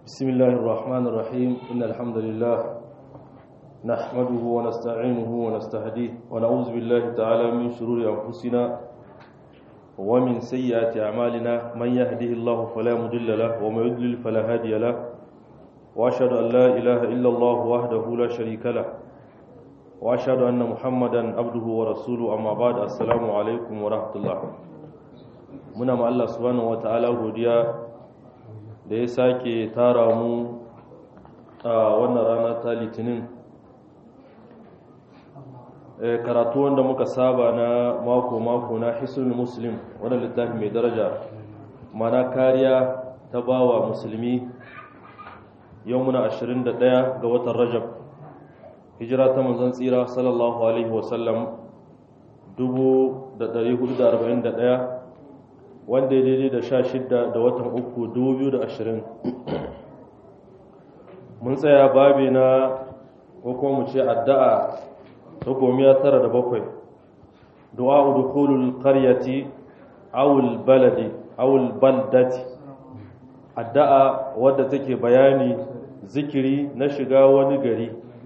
بسم الله الرحمن الرحيم إن الحمد لله نحمده ونستعينه ونستهديه ونعوذ بالله تعالى من شرور أنفسنا ومن سيئات أعمالنا من يهده الله فلا مضل له ومن يضلل فلا هادي له وأشهد أن لا إله إلا الله وحده لا شريك له وأشهد أن محمدا عبده ورسوله أما بعد السلام عليكم ورحمة الله muna ma Allah subhanahu wataala godiya da ya sake tara mu a wannan rana ta litinin karatu wanda muka saba na mako-mako na hisul muslim wannan littafi mai daraja mana kariya ta bawa musulmi yau muna 21 ga watan rajab hijira ta manzon tsira sallallahu alaihi wasallam 1441 wanda ya daidai da sha shidda da watan uku dubu biyu da ashirin mun tsaya babi na ko kuma mu ce addu'a ta gomiya tara da bakwai du'a udkhulul qaryati awul baladi awul baldati addu'a wadda take bayani zikiri na shiga wani gari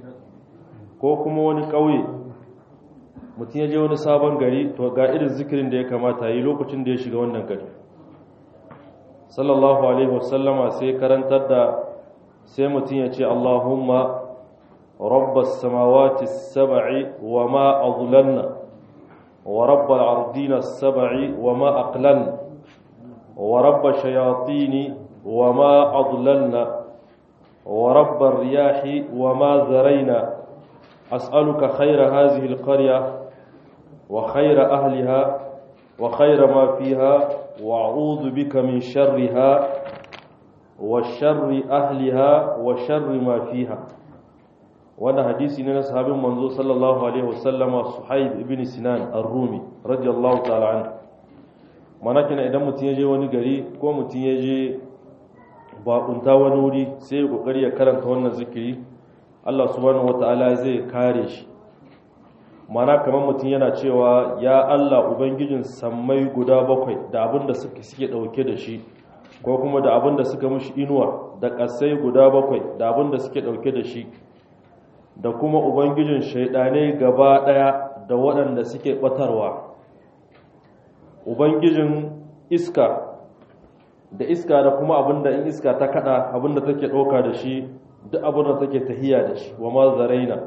ko kuma wani ƙauye mutum ya je wani sabon gari to ga irin zikirin da ya kamata yi lokacin da ya shiga wannan gari sallallahu alaihi wasallama sai karantar da sai mutum ya ce allahumma rabbas samawati sab'i wa ma adlalna wa rabbal ardina sab'i wa ma aqlalna wa rabbash shayatini wa ma adlalna wa rabbar riyahi wa ma zaraina as'aluka khayra hadhihi alqarya وخير أهلها وخير ما فيها وأعوذ بك من شرها وشر أهلها وشر ما فيها وانا حديثي نينا صحابي منزو صلى الله عليه وسلم صحيب ابن سنان الرومي رضي الله تعالى عنه mana kina idan mutum ya je wani gari ko mutum ya je bakunta wani wuri sai ya kokari ya karanta wannan zikiri Allah subhanahu wataala zai kare shi mana kamar mutum yana cewa ya Allah ubangijin sammai guda bakwai da abin da suke suke dauke da shi ko kuma da abin da suka mushi inuwa da kasai guda bakwai da abin da suke dauke da shi da kuma ubangijin shaidane gaba daya da waɗanda suke batarwa ubangijin iska da iska da kuma abin da in iska ta kada abin da take dauka da shi duk abin da take tahiya da shi wa ma zaraina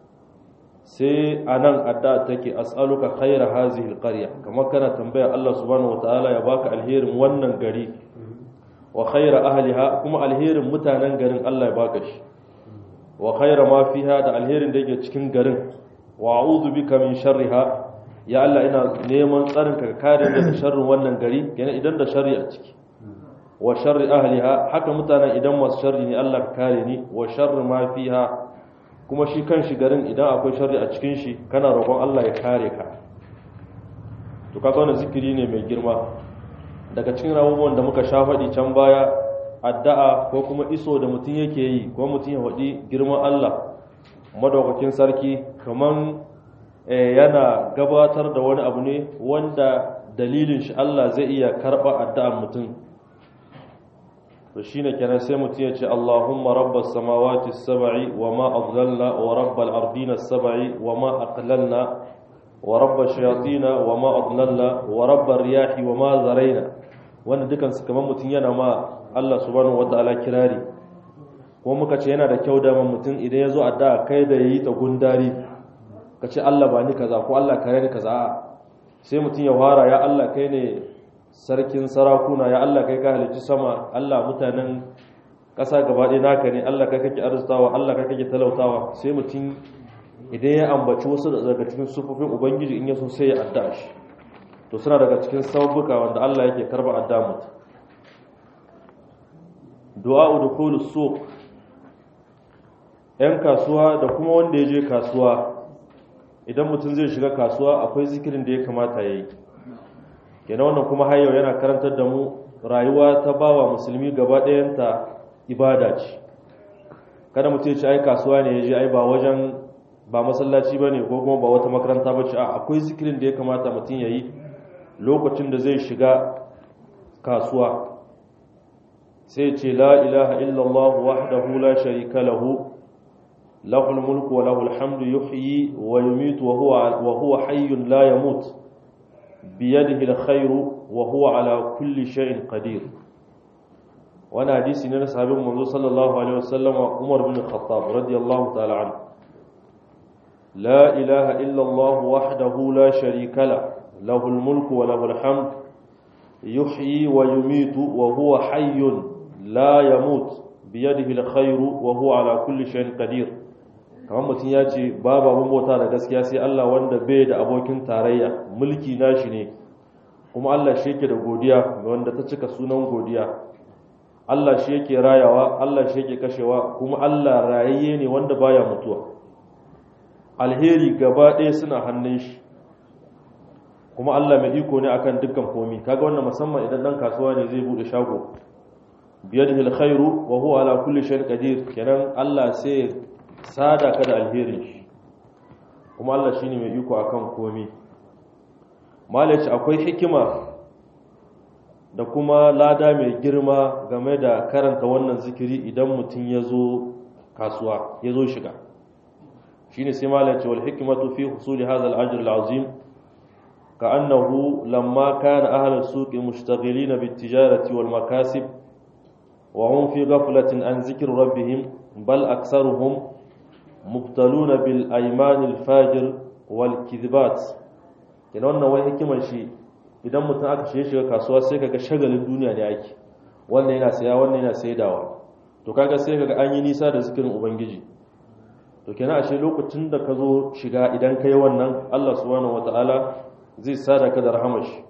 sai a nan adda take as'aluka khaira hazihi alqarya kamar kana tambaya Allah subhanahu wataala ya baka alherin wannan gari wa khaira ahliha kuma alherin mutanen garin Allah ya baka shi wa khaira ma fiha da alherin da yake cikin garin wa a'udhu bika min sharriha ya Allah ina neman tsarin ka kare ni daga sharrin wannan gari kenan idan da sharri a ciki wa sharri ahliha haka mutanen idan masu sharri ne Allah ka kare ni wa sharri ma fiha kuma shi kan shi garin idan akwai shari a cikin shi kana roƙon Allah ya kare ka to kaga wannan zikiri ne mai girma daga cikin abubuwan da muka sha faɗi can baya addu'a ko kuma iso da mutum yake yi ko mutum ya faɗi girman Allah madaukakin sarki kaman yana gabatar da wani abu ne wanda dalilin shi Allah zai iya karɓa addu'ar mutum to shine kenan sai mutum ya ce Allahumma rabbas samawati as-sab'i wa ma adlalna wa rabbal ardina as-sab'i wa ma aqlalna wa rabbash shayatin wa ma adlalna wa rabbar riyahi wa ma zaraina wannan dukan su kamar mutum yana ma Allah subhanahu wataala kirari ko muka ce yana da kyau da mutum idan ya zo addu'a kai da yayi ta gundari ka ce Allah ba ni kaza ko Allah kare ni kaza sai mutum ya fara ya Allah kai ne sarkin sarakuna ya Allah kai ka halicci sama Allah mutanen ƙasa gaba ɗaya naka ne Allah kai kake arzutawa Allah kai kake talautawa sai mutum idan ya ambaci wasu daga cikin sufufin ubangiji in ya so sai ya adda shi to suna daga cikin sabuka wanda Allah yake karba adda mutum du'a udkhulu suq yan kasuwa da kuma wanda ya je kasuwa idan mutum zai shiga kasuwa akwai zikirin da ya kamata ya yi kenan wannan kuma har yau yana karantar da mu rayuwa ta bawa musulmi gaba ɗayanta ibada ce kada mutum ya ce ai kasuwa ne ya je ai ba wajen ba masallaci ba ne ko kuma ba wata makaranta ba ce a akwai zikirin da ya kamata mutum ya yi lokacin da zai shiga kasuwa sai ce la ilaha illallah wahdahu la sharika lahu lahul mulku wa lahul hamdu yuhyi wa yumitu wa huwa wa huwa hayyun la yamut biyadihi alkhairu wa huwa ala kulli shay'in qadir wani hadisi ne na sahabin manzo sallallahu alaihi wasallam Umar bin Khattab radiyallahu ta'ala anhu la ilaha illa Allah wahdahu la sharika la lahu al-mulku wa lahu al-hamd yuhyi wa yumitu wa huwa hayyun la yamut biyadihi al-khairu wa huwa ala kulli shay'in qadir kamar mutum ya ce babu abin bauta da gaskiya sai Allah wanda bai da abokin tarayya mulki nashi ne kuma Allah shi yake da godiya wanda ta cika sunan godiya Allah shi yake rayawa Allah shi yake kashewa kuma Allah rayayye ne wanda baya mutuwa alheri gaba ɗaya suna hannun shi kuma Allah mai iko ne akan dukkan komi kaga wannan musamman idan dan kasuwa ne zai bude shago biyadihi alkhairu wa huwa ala kulli shay'in qadir kenan Allah sai sada ka da alherin shi kuma Allah shine mai iko akan komi malaci akwai hikima da kuma lada mai girma game da karanta wannan zikiri idan mutum ya zo kasuwa ya zo shiga shi ne sai malaci wal hikimatu fi husuli hadha al-ajr al-azim ka'annahu lamma kana ahli as-suq mushtaghilin bit-tijarati wal makasib wa hum fi ghaflatin an zikri rabbihim bal aktharuhum mubtaluna bil ayman al-fajir wal kidbat kenan wannan wai hikimar shi idan mutum aka shiga shiga kasuwa sai kaga shagalin duniya ne ake wannan yana saya wannan yana saidawa to kaga sai kaga an yi nisa da zikirin ubangiji to kenan ashe lokacin da ka zo shiga idan kai wannan Allah subhanahu wataala zai sada ka da rahamar shi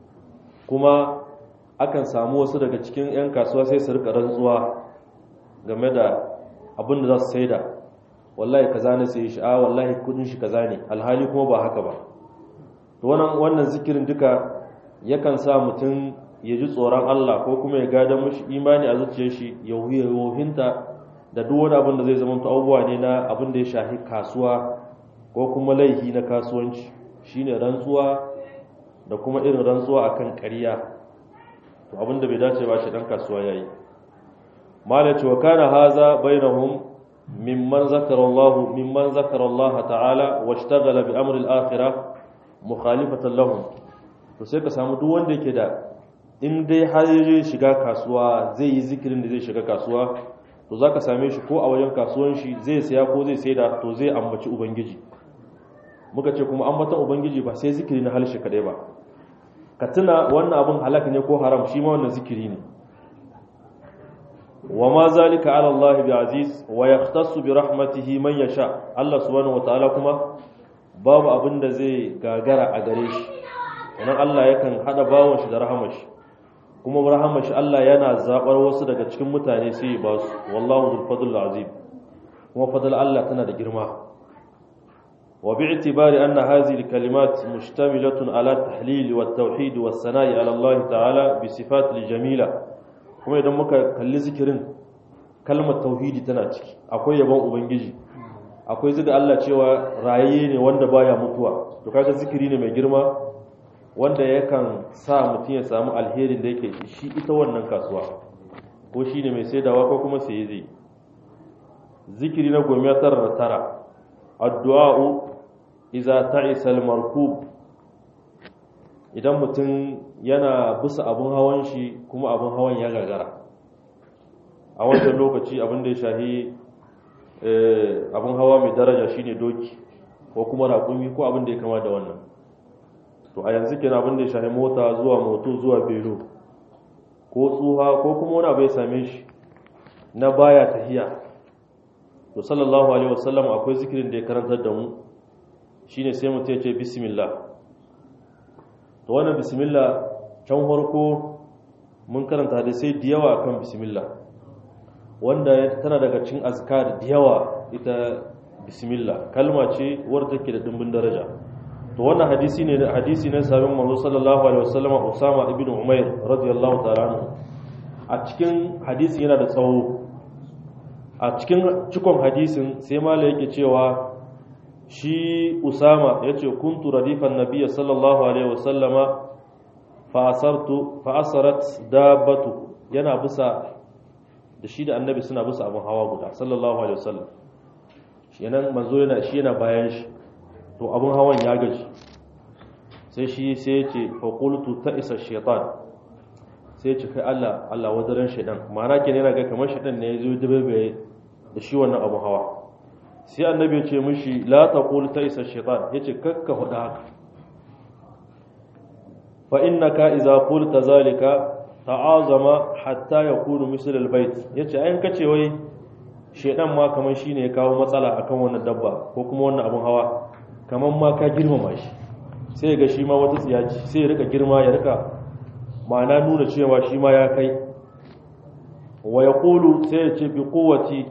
kuma akan samu wasu daga cikin yan kasuwa sai su rika rantsuwa game da abin da za su saida wallahi kaza ne sai shi a wallahi kudin shi kaza ne alhali kuma ba haka ba to wannan wannan zikirin duka yakan sa mutum ya ji tsoron Allah ko kuma ya gada mashi imani a zuciyar shi ya yohinta da duk wani abin da zai zama abubuwa ne na abin da ya shafi kasuwa ko kuma laihi na kasuwanci shine rantsuwa da kuma irin rantsuwa akan ƙarya to abin da bai dace ba shi dan kasuwa yayi malaci wa kana haza bainahum mimman zakara Allah mimman zakara Allah ta'ala washtaghala bi amri al-akhirah mukhalifatan lahum to sai ka samu duk wanda yake da in dai har zai shiga kasuwa zai yi zikirin da zai shiga kasuwa to zaka same shi ko a wajen kasuwan shi zai saya ko zai saida to zai ambaci ubangiji muka ce kuma ambatan ubangiji ba sai zikiri na halshe kadai ba ka tuna wannan abun halak ne ko haram shi ma wannan zikiri ne wa ma zalika ala Allah bi aziz wa yahtassu bi rahmatihi man yasha Allah subhanahu wataala kuma babu abin da zai gagara a gare shi wannan Allah yakan hada bawon shi da rahamar shi kuma rahamar shi Allah yana zabar wasu daga cikin mutane sai ba su wallahu zul fadl azim kuma fadl Allah tana da girma wa bi'tibari anna hadhihi al-kalimat mushtamilatun ala tahlil wa tauhid wa sana'i ala Allah ta'ala bi sifat jamila kuma idan muka kalli zikirin kalmar tauhidi tana ciki akwai yabon ubangiji akwai zuga Allah cewa rayayye ne wanda baya mutuwa to kaga zikiri ne mai girma wanda yakan sa mutum ya samu alherin da yake shi ita wannan kasuwa ko shi ne mai saidawa ko kuma sai zai zikiri na goma tara da tara addu'a'u iza ta'isa al-markub idan mutum yana bisa abun hawan shi kuma abun hawan ya gagara a wancan lokaci abin da ya shahi abin hawa mai daraja shine doki ko kuma raƙumi ko abin da ya kama da wannan to a yanzu kenan abin da ya shahi mota zuwa moto zuwa belo ko tsuha ko kuma wani abu ya same shi na baya tahiya to sallallahu alaihi wasallam akwai zikirin da ya karantar da mu shine sai mutum ya ce bismillah to wannan bismillah can farko mun karanta da sai da yawa kan bismillah wanda tana daga cikin azkar da yawa ita bismillah kalma ce wadda take da dimbin daraja to wannan hadisi ne hadisi ne sabon manzo sallallahu alaihi wasallam Usama ibn Umair radiyallahu ta'ala anhu a cikin hadisi yana da tsawo a cikin cikon hadisin sai mala yake cewa shi Usama yace kuntu radifan nabiyyi sallallahu alaihi wasallama fa asartu fa asarat dabbatu yana bisa da shi da annabi suna bisa abin hawa guda sallallahu alaihi wasallam shi yana manzo yana shi yana bayan shi to abin hawan ya gaji sai shi sai ya ce fa qultu ta isa shaytan sai ya ce kai Allah Allah wadaran shaytan ma'ana kenan yana ga kamar shaytan ne ya zo dubebe da shi wannan abin hawa sai annabi ya ce mishi la taqul ta isa shaytan yace kakka huda haka fa innaka idza qulta zalika ta'azama hatta yakunu misl albayt yace ayin kace wai shedan ma kaman shine ya kawo matsala akan wannan dabba ko kuma wannan abun hawa kaman ma ka girmama shi sai ga shi ma wata tsiyaci sai ya rika girma ya rika ma'ana nuna cewa shi ma ya kai wa yaqulu sai ya ce bi quwwati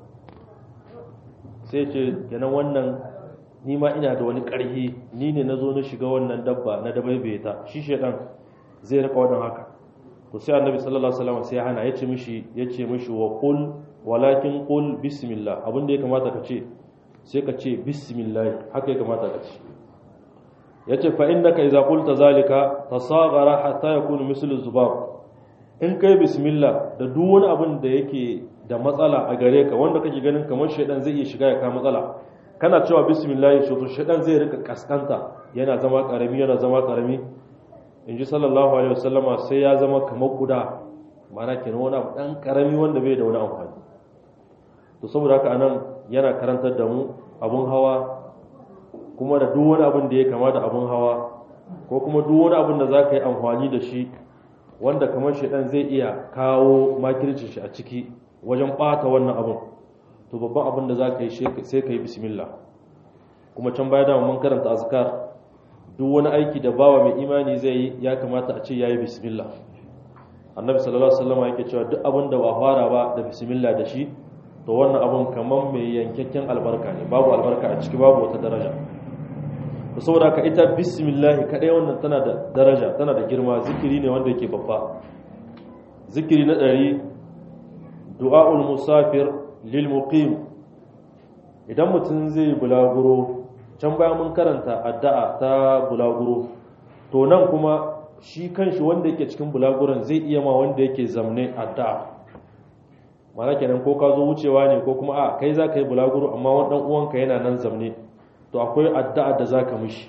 sai ya ce kenan wannan ni ma ina da wani ƙarhi ni ne na zo na shiga wannan dabba na dabaibeta shi shedan zai rika wannan haka to sai annabi sallallahu alaihi wasallam sai ya hana yace mishi yace mishi wa qul walakin qul bismillah abin da ya kamata ka ce sai ka ce bismillah haka ya kamata ka ce yace fa innaka idza qulta zalika tasaghara hatta yakunu mislu zubab in kai bismillah da duk wani abin da yake da matsala a gare ka wanda kake ganin kamar shedan zai iya shiga ya ka matsala kana cewa bismillah shi to shedan zai rika kaskanta yana zama karami yana zama karami in ji sallallahu alaihi wasallama sai ya zama kamar guda mana kenan wani abu dan karami wanda bai da wani amfani to saboda haka anan yana karantar da mu abun hawa kuma da duk wani abin da ya kama da abun hawa ko kuma duk wani abin da za ka yi amfani da shi wanda kamar shaidan zai iya kawo makircin shi a ciki wajen bata wannan abin to babban abin da za ka yi sai ka yi bismillah kuma can baya da mun karanta azkar duk wani aiki da bawa mai imani zai yi ya kamata a ce yayi bismillah annabi sallallahu alaihi wasallam yake cewa duk abin da ba fara ba da bismillah da shi to wannan abin kaman mai yankakken albarka ne babu albarka a ciki babu wata daraja to saboda ka ita bismillah kadai wannan tana da daraja tana da girma zikiri ne wanda yake babba zikiri na ɗari du'aul musafir lil muqim idan mutum zai bulaguro can bayan mun karanta addu'a ta bulaguro to nan kuma shi kanshi wanda yake cikin bulaguron zai iya ma wanda yake zamne addu'a mana kenan ko ka zo wucewa ne ko kuma a kai za ka yi bulaguro amma wani uwanka yana nan zamne to akwai addu'a da za ka mishi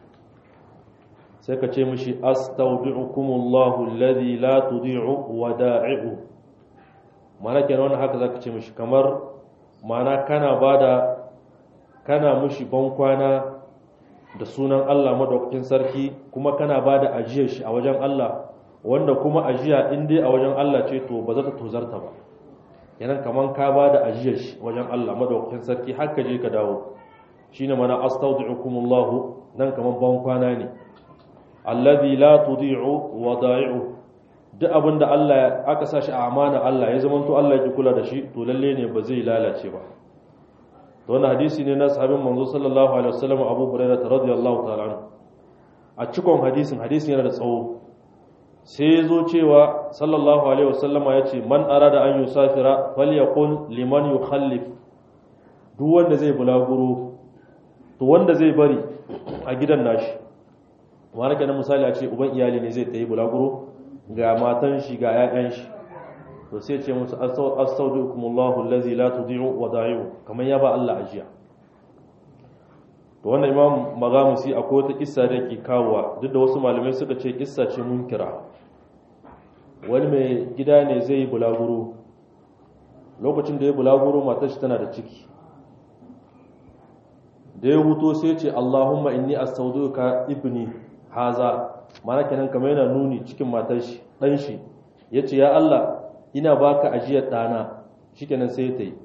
sai ka ce mishi astaudi'ukumullahu alladhi la tudi'u wada'i'u mana kenan wannan haka za ka ce mishi kamar mana kana bada kana mushi bankwana da sunan Allah madaukakin sarki kuma kana ba da ajiyar shi a wajen Allah wanda kuma ajiya in dai a wajen Allah ce to ba za ta tozarta ba yanan kaman ka ba da ajiyar shi wajen Allah madaukakin sarki har ka je ka dawo shine mana astaudi'ukumullah nan kaman bankwana ne alladhi la tudi'u wada'i'u duk abinda Allah aka sa shi a amana Allah ya zamanto Allah ya kula da shi to lalle ne ba zai lalace ba to wannan hadisi ne na sahabin manzo sallallahu alaihi wasallam Abu Hurairah radiyallahu ta'ala anhu a cikon hadisin hadisin yana da tsawo sai ya zo cewa sallallahu alaihi wasallama ya ce man arada an yusafira falyaqul liman yukhallif duk wanda zai bulaguro to wanda zai bari a gidan nashi wani kenan misali a ce uban iyali ne zai tayi bulaguro ga matan shi ga 'ya'yan shi to sai ce musu astaudikumullahu allazi la tudi'u wada'i'u kamar ya ba Allah ajiya to wannan imam magamusi akwai wata kissa da yake kawowa duk da wasu malamai suka ce kissa ce munkira wani mai gida ne zai yi bulaguro lokacin da ya bulaguro matar shi tana da ciki da ya huto sai ce Allahumma inni astauduka ibni haza mana kenan kamar yana nuni cikin matar shi dan shi yace ya Allah ina baka ajiyar ɗana shikenan sai ta yi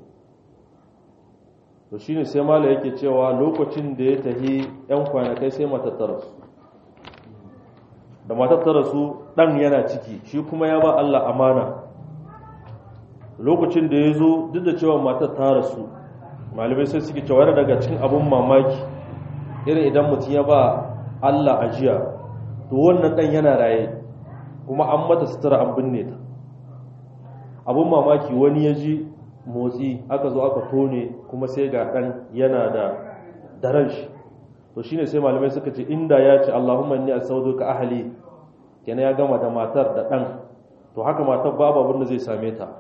to shine sai mala yake cewa lokacin da ya tahi yan kwanakai sai matattara su da matattara su ɗan yana ciki shi kuma ya ba Allah amana lokacin da ya zo duk da cewa matar ta rasu malamai sai suke cewa yana daga cikin abun mamaki irin idan mutum ya ba Allah ajiya to wannan ɗan yana raye kuma an mata sutura an binne ta abun mamaki wani ya ji motsi aka zo aka tone kuma sai ga ɗan yana da daren shi to shine sai malamai suka ce inda ya ce Allahumma inni asauduka ahli kenan ya gama da matar da ɗan to haka matar babu abin da zai same ta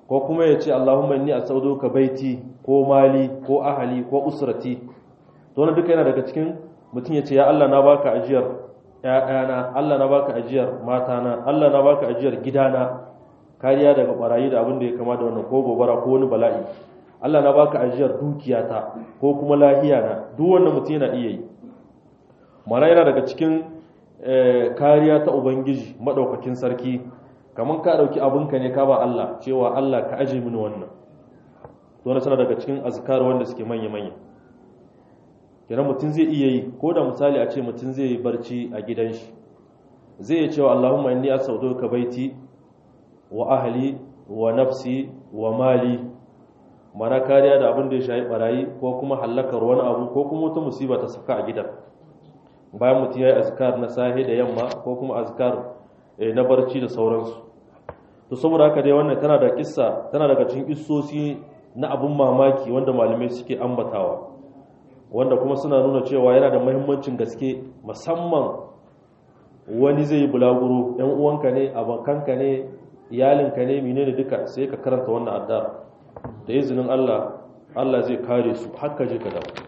ko kuma ya ce Allahumma inni as'aluka baiti ko mali ko ahali ko usrati to wannan duka yana daga cikin mutum ya ce ya Allah na baka ajiyar ƴaƴana Allah na baka ajiyar matana Allah na baka ajiyar gidana kariya daga barayi da abin da ya kama da wannan ko gobara ko wani bala'i Allah na baka ajiyar dukiyata ko kuma lahiya na duk wannan mutum yana iya yi mana yana daga cikin kariya ta ubangiji madaukakin sarki kamar ka dauki abinka ne ka ba Allah cewa Allah ka aje mini wannan to wannan sana daga cikin azkar wanda suke manya manya kenan mutum zai iya yi ko da misali a ce mutum zai yi barci a gidan shi zai yi cewa Allahumma inni as'aluka baiti wa ahli wa nafsi wa mali mana kariya da abin da ya shayi barayi ko kuma hallakar wani abu ko kuma wata musiba ta saka a gidan bayan mutum ya yi azkar na sahe da yamma ko kuma azkar na barci da sauransu to saboda haka dai wannan tana da kissa tana daga cikin kissosi na abun mamaki wanda malamai suke ambatawa wanda kuma suna nuna cewa yana da muhimmancin gaske musamman wani zai yi bulaguro yan uwanka ne abokanka ne iyalinka ne menene duka sai ka karanta wannan addu'a da izinin Allah Allah zai kare su haka je ka dawo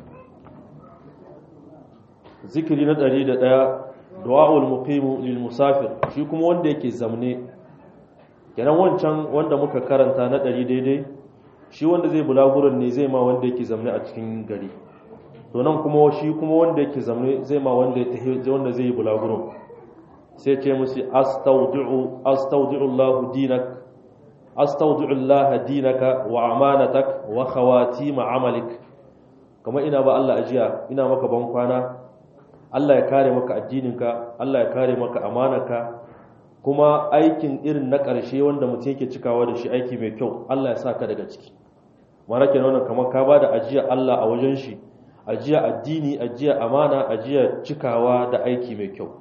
zikiri na 101 du'aul muqim lil musafir shi kuma wanda yake zamne kenan wancan wanda muka karanta na 100 daidai shi wanda zai bulaguron ne zai ma wanda yake zamne a cikin gari to nan kuma shi kuma wanda yake zamne zai ma wanda wanda zai yi bulaguron sai ce musu astaudi'u astaudi'u Allah dinak astaudi'u Allah dinaka wa amanatak wa khawatim amalik kamar ina ba Allah ajiya ina maka ban kwana Allah ya kare maka addininka Allah ya kare maka amanaka kuma aikin irin na ƙarshe wanda mutum yake cikawa da shi aiki mai kyau Allah ya sa ka daga ciki mana kenan wannan kamar ka bada ajiya Allah a wajen shi ajiya addini ajiya amana ajiya cikawa da aiki mai kyau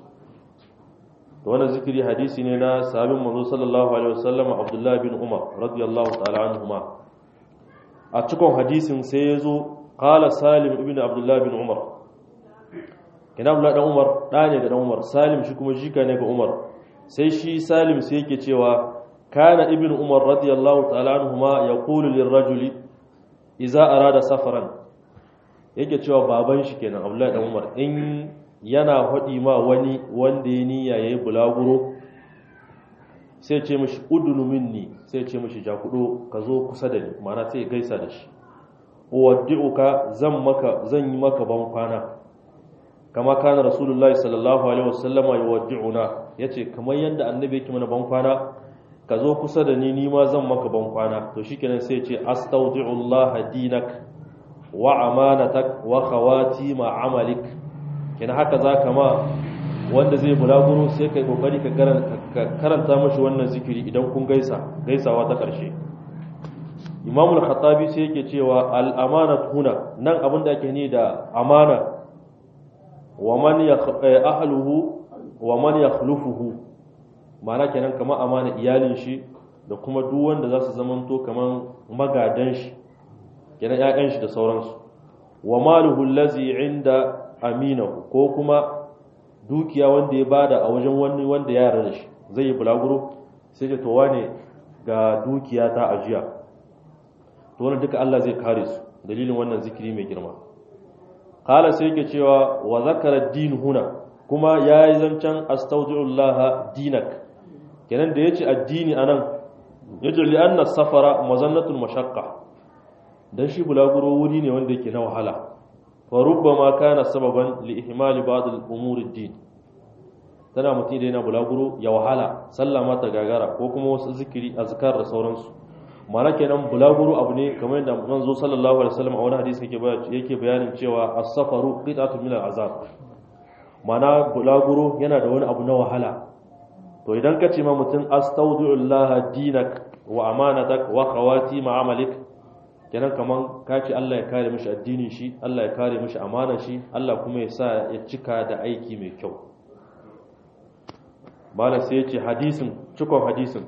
to wannan zikiri hadisi ne na sahabin manzo sallallahu alaihi wasallam Abdullah bin Umar radiyallahu ta'ala anhuma a cikon hadisin sai ya zo qala Salim ibn Abdullah bin Umar kina Abdullah dan Umar da ne ga dan Umar Salim shi kuma jika ne ga Umar sai shi Salim sai yake cewa kana ibn Umar radiyallahu ta'ala anhuma yaqulu lirrajuli idza arada safaran yake cewa baban shi kenan Abdullah dan Umar in yana haɗi ma wani wanda ya niyya ya yi bulaguro sai ce mashi udunu minni sai ce mashi jakudo ka zo kusa da ni mana sai gaisa da shi uwaddi'uka zan maka zan yi maka ban kwana kama kana rasulullahi sallallahu alaihi wasallama yuwaddi'una yace kamar yanda annabi yake mana ban kwana ka zo kusa da ni ni ma zan maka ban kwana to shikenan sai ce astaudi'ullaha dinak wa amanatak wa khawati ma amalik kina haka za ka ma wanda zai bulaguro sai kai kokari ka karanta mashi wannan zikiri idan kun gaisa gaisawa ta ƙarshe imamul khattabi sai yake cewa al'amana huna nan abin da ake ni da amana wa man ahluhu wa man yakhlufuhu ma'ana kenan kamar amana iyalin shi da kuma duk wanda za su zamanto kamar magadan shi kenan ƴaƴan shi da sauransu wa maluhu allazi inda aminahu ko kuma dukiya wanda ya bada a wajen wani wanda ya yarda da shi zai yi bulaguro sai ce to wane ga dukiya ta ajiya to wannan duka Allah zai kare su dalilin wannan zikiri mai girma kala sai yake cewa wa zakara din huna kuma yayi zancen astaudiullaha dinak kenan da yace addini anan yace li anna safara mazannatul mashaqqa dan shi bulaguro wuri ne wanda yake na wahala فربما كان سببا لإهمال بعض الأمور الدين tana mutum da yana bulaguro ya wahala sallah ma ta gagara ko kuma wasu zikiri azkar da sauransu mana kenan bulaguro abu ne kamar yadda manzo sallallahu alaihi wasallam a wani hadisi yake yake bayanin cewa as-safaru qit'atun min al-azab mana bulaguro yana da wani abu na wahala to idan ka ce ma mutum astaudi'ullaha dinak wa amanatak wa khawati ma'amalik kenan kaman ka ce Allah ya kare mishi addinin shi Allah ya kare mishi amana shi Allah kuma ya sa ya cika da aiki mai kyau malam sai ya ce hadisin cikon hadisin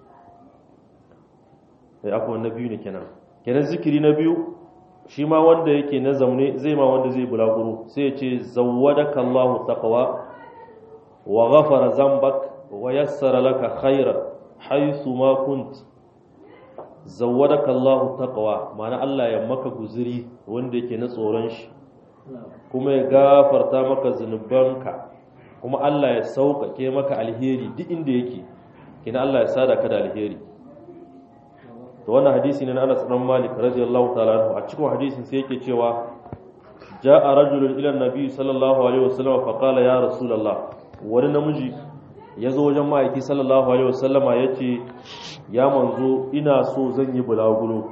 sai akwai na biyu ne kenan kenan zikiri na biyu shi ma wanda yake na zaune zai ma wanda zai bulaguro sai ya ce zawwadaka Allahu taqwa wa ghafara zambak wa yassara laka khaira haythu ma kunt zawwadaka Allahu taqwa ma'ana Allah ya maka guzuri wanda yake na tsoron shi kuma ya gafarta maka zunubanka kuma Allah ya sauƙaƙe maka alheri duk inda yake kina Allah ya sada ka da alheri to wannan hadisi ne na Anas bin Malik radiyallahu ta'ala anhu a cikin hadisin sai yake cewa ja'a rajulun ila nabi sallallahu alaihi wasallam fa qala ya rasulullah wani namiji ya zo wajen ma'aiki sallallahu alaihi wasallama ya ce ya manzo ina so zan yi bulaguro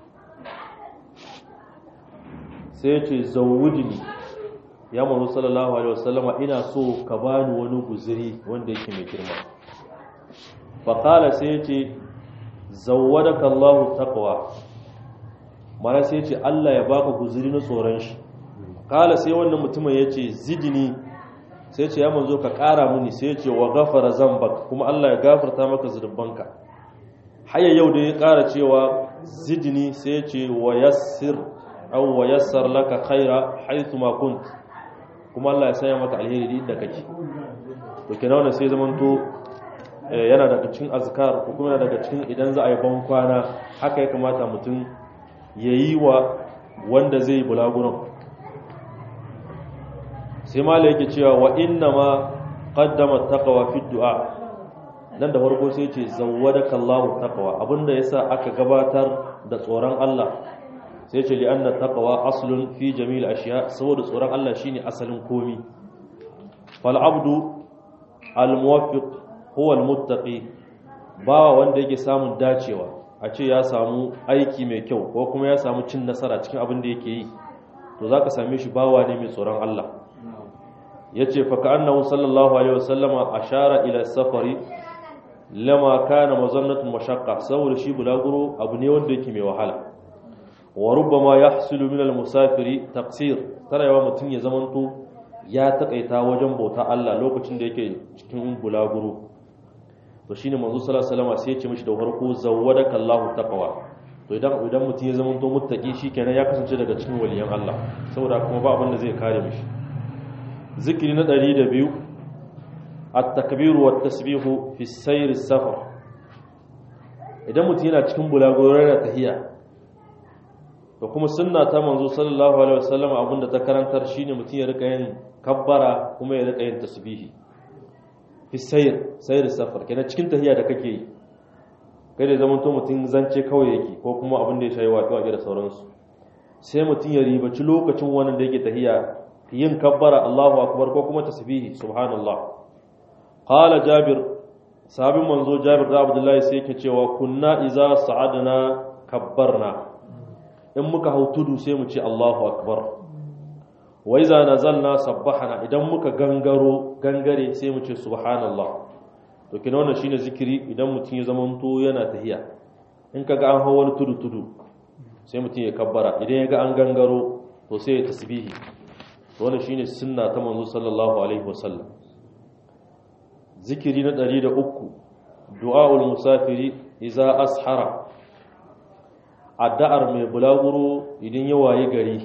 sai ya ce zawudini ya manzo sallallahu alaihi wasallama ina so ka bani wani guziri wanda yake mai girma faƙala sai ya ce zawwadaka Allahu taqwa mana sai ya ce Allah ya baka guziri na tsoron shi kala sai wannan mutumin ya ce zidini sai ce ya manzo ka ƙara muni sai ce wa gafara zambak kuma Allah ya gafarta maka zunubanka haya yau da ya ƙara cewa zidni sai ce wa yassir aw wa yassar laka khaira haythu ma kunt kuma Allah ya sanya maka alheri inda kake to kenan wannan sai zaman to yana daga cikin azkar ko kuma yana daga cikin idan za a yi ban kwana haka ya kamata mutum yayi wa wanda zai bulaguron sai mala yake cewa wa inna ma qaddama taqwa fi du'a nan da farko sai ce zawwadaka Allahu taqwa abinda yasa aka gabatar da tsoron Allah sai ce li anna taqwa aslun fi jamil ashiya saboda tsoron Allah shine asalin komi fal abdu al muwaffiq huwa al muttaqi bawa wanda yake samun dacewa a ce ya samu aiki mai kyau ko kuma ya samu cin nasara cikin abin da yake yi to zaka same shi bawa ne mai tsoron Allah yace fa ka'annahu sallallahu alaihi wasallama ashara ila safari lama kana mazannatun mashaqqa saboda shi bulaguro abu ne wanda yake mai wahala wa rubbama yahsulu min al-musafiri taqsir tarayawa mutun ya zamanto ya takaita wajen bauta Allah lokacin da yake cikin bulaguro to shine manzo sallallahu alaihi wasallam sai ya ce mishi da farko zawwadaka Allahu taqwa to idan idan mutun ya zamanto muttaqi shikenan ya kasance daga cikin waliyan Allah saboda kuma ba abin da zai kare mishi zikiri na 102 at-takbir wa at-tasbih fi sayr as-safar idan mutum yana cikin bulagoro yana tahiya to kuma sunna ta manzo sallallahu alaihi wasallam abinda ta karantar shine mutum ya rika yin kabbara kuma ya rika yin tasbihi fi sayr sayr as-safar kenan cikin tahiya da kake yi kai da zaman to mutum zance kawai yake ko kuma abin da ya shayi waƙe-waƙe da sauransu sai mutum ya ribaci lokacin wannan da yake tahiya yin kabbara Allahu akbar ko kuma tasbihi subhanallah qala jabir sabin manzo jabir da abdullahi sai yake cewa kunna iza sa'adna kabbarna in muka hau tudu sai mu ce Allahu akbar wa iza nazalna sabbahana idan muka gangaro gangare sai mu ce subhanallah to kina wannan shine zikiri idan mutum ya zamanto yana tahiya in kaga an hau wani tudu tudu sai mutum ya kabbara idan ya ga an gangaro to sai ya tasbihi wannan shine sunna ta manzo sallallahu alaihi wasallam zikiri na 103 du'aul musafiri idza ashara addu'ar mai bulaguro idan ya wayi gari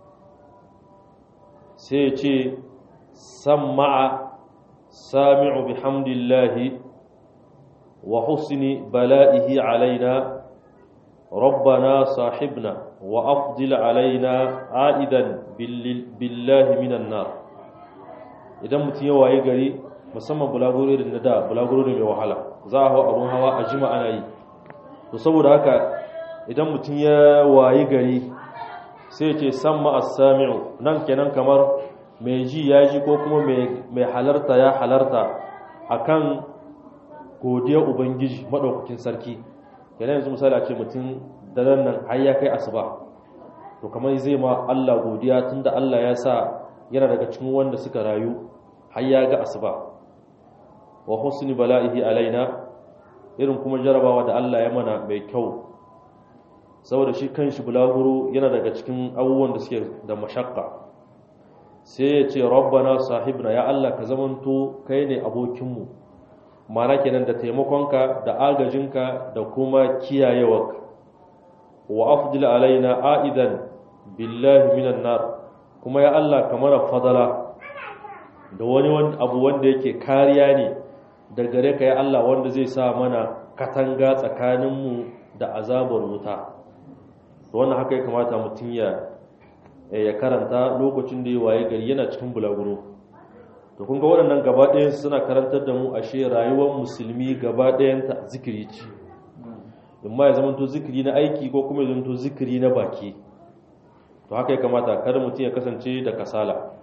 sai ya ce sam'a sami'u bihamdillahi wa husni bala'ihi alaina ربنا صاحبنا وأفضل علينا عائدا بالله من النار idan mutum ya waye gari musamman bulaguro da da bulaguro ne mai wahala za a hau abun hawa a jima ana yi to saboda haka idan mutum ya waye gari sai ce samma as-sami'u nan kenan kamar mai ji ya ji ko kuma mai halarta ya halarta akan godiyar ubangiji madaukakin sarki kenan yanzu misali a ce mutum daren nan har ya kai asuba to kamar zai ma Allah godiya tunda Allah ya sa yana daga cikin wanda suka rayu har ya ga asuba wa husni bala'ihi alaina irin kuma jarabawa da Allah ya mana mai kyau saboda shi kanshi bulaguro yana daga cikin abubuwan da suke da mashakka sai ya ce rabbana sahibna ya Allah ka zamanto kai ne abokinmu mana kenan da taimakonka da agajinka da kuma kiyayewarka wa afdil alaina aidan billahi minan nar kuma ya Allah ka mana fadala da wani abu wanda yake kariya ne da gare ka ya Allah wanda zai sa mana katanga tsakaninmu da azabar wuta to wannan haka ya kamata mutum ya ya karanta lokacin da ya waye gari yana cikin bulaguro to kun ga waɗannan gaba ɗayan suna karantar da mu ashe rayuwar musulmi gaba ɗayanta zikiri ce in ma ya zamanto zikiri na aiki ko kuma ya zamanto zikiri na baki to haka ya kamata kada mutum ya kasance da kasala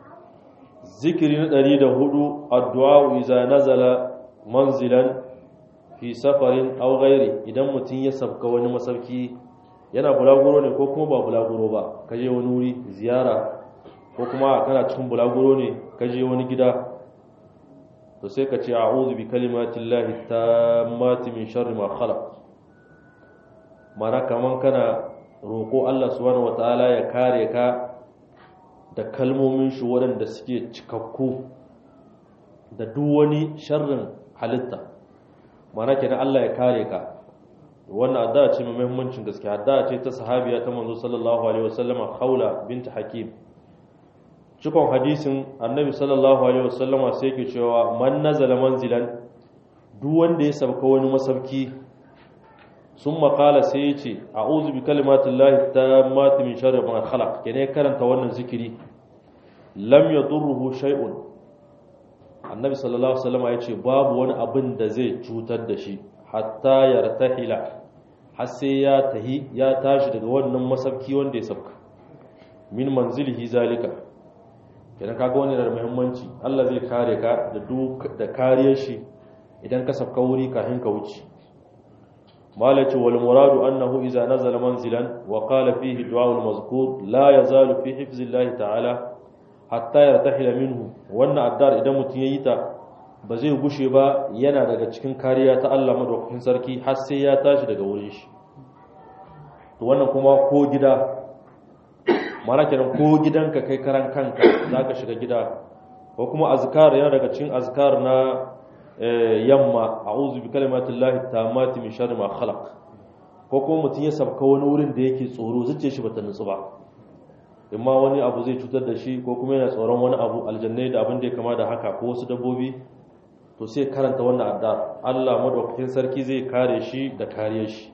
zikiri na ɗari da hudu addu'a iza nazala manzilan fi safarin aw ghairi idan mutum ya sabka wani masauki yana bulaguro ne ko kuma ba bulaguro ba kaje wani wuri ziyara ko kuma kana cikin bulaguro ne kaje wani gida to sai ka ce a'udhu bi kalimatillahi tammati min sharri ma khalaq mana kaman kana roko Allah subhanahu wataala ya kare ka da kalmomin shi waɗanda suke cikakku da duk wani sharrin halitta mana kenan Allah ya kare ka wannan addu'a ce mai muhimmancin gaske addu'a ce ta sahabiya ta manzo sallallahu alaihi wasallam Khawla bint Hakim cikon hadisin annabi sallallahu alaihi wasallam sai yake cewa man nazala manzilan duk wanda ya sabka wani masauki sun makala sai ya ce a'udhu bi kalimatillahi tammati min sharri ma khalaq kene karanta wannan zikiri lam yadurruhu shay'un annabi sallallahu alaihi wasallam ya ce babu wani abin da zai cutar da shi hatta yartahila har sai ya tahi ya tashi daga wannan masauki wanda ya sabka min manzilihi zalika kenan kaga wannan da muhimmanci Allah zai kare ka da duk da kariyar shi idan ka sabka wuri kafin ka wuce malaci wal muradu annahu idza nazala manzilan wa qala fihi du'a al mazkur la yazalu fi hifzillahi ta'ala hatta yartahila minhu wannan addar idan mutun yayi ta ba zai gushe ba yana daga cikin kariya ta Allah madaukakin sarki har sai ya tashi daga wurin shi to wannan kuma ko gida mana kenan ko gidanka kai karan kanka zaka shiga gida ko kuma azkar yana daga cikin azkar na yamma a'udhu bi kalimatillahi tammati min sharri ma khalaq ko kuma mutun ya sabka wani wurin da yake tsoro zuciyar shi bata nutsu ba imma wani abu zai cutar da shi ko kuma yana tsoron wani abu aljannai da abin da ya kama da haka ko wasu dabbobi to sai karanta wannan adda Allah madaukakin sarki zai kare shi da kariyar shi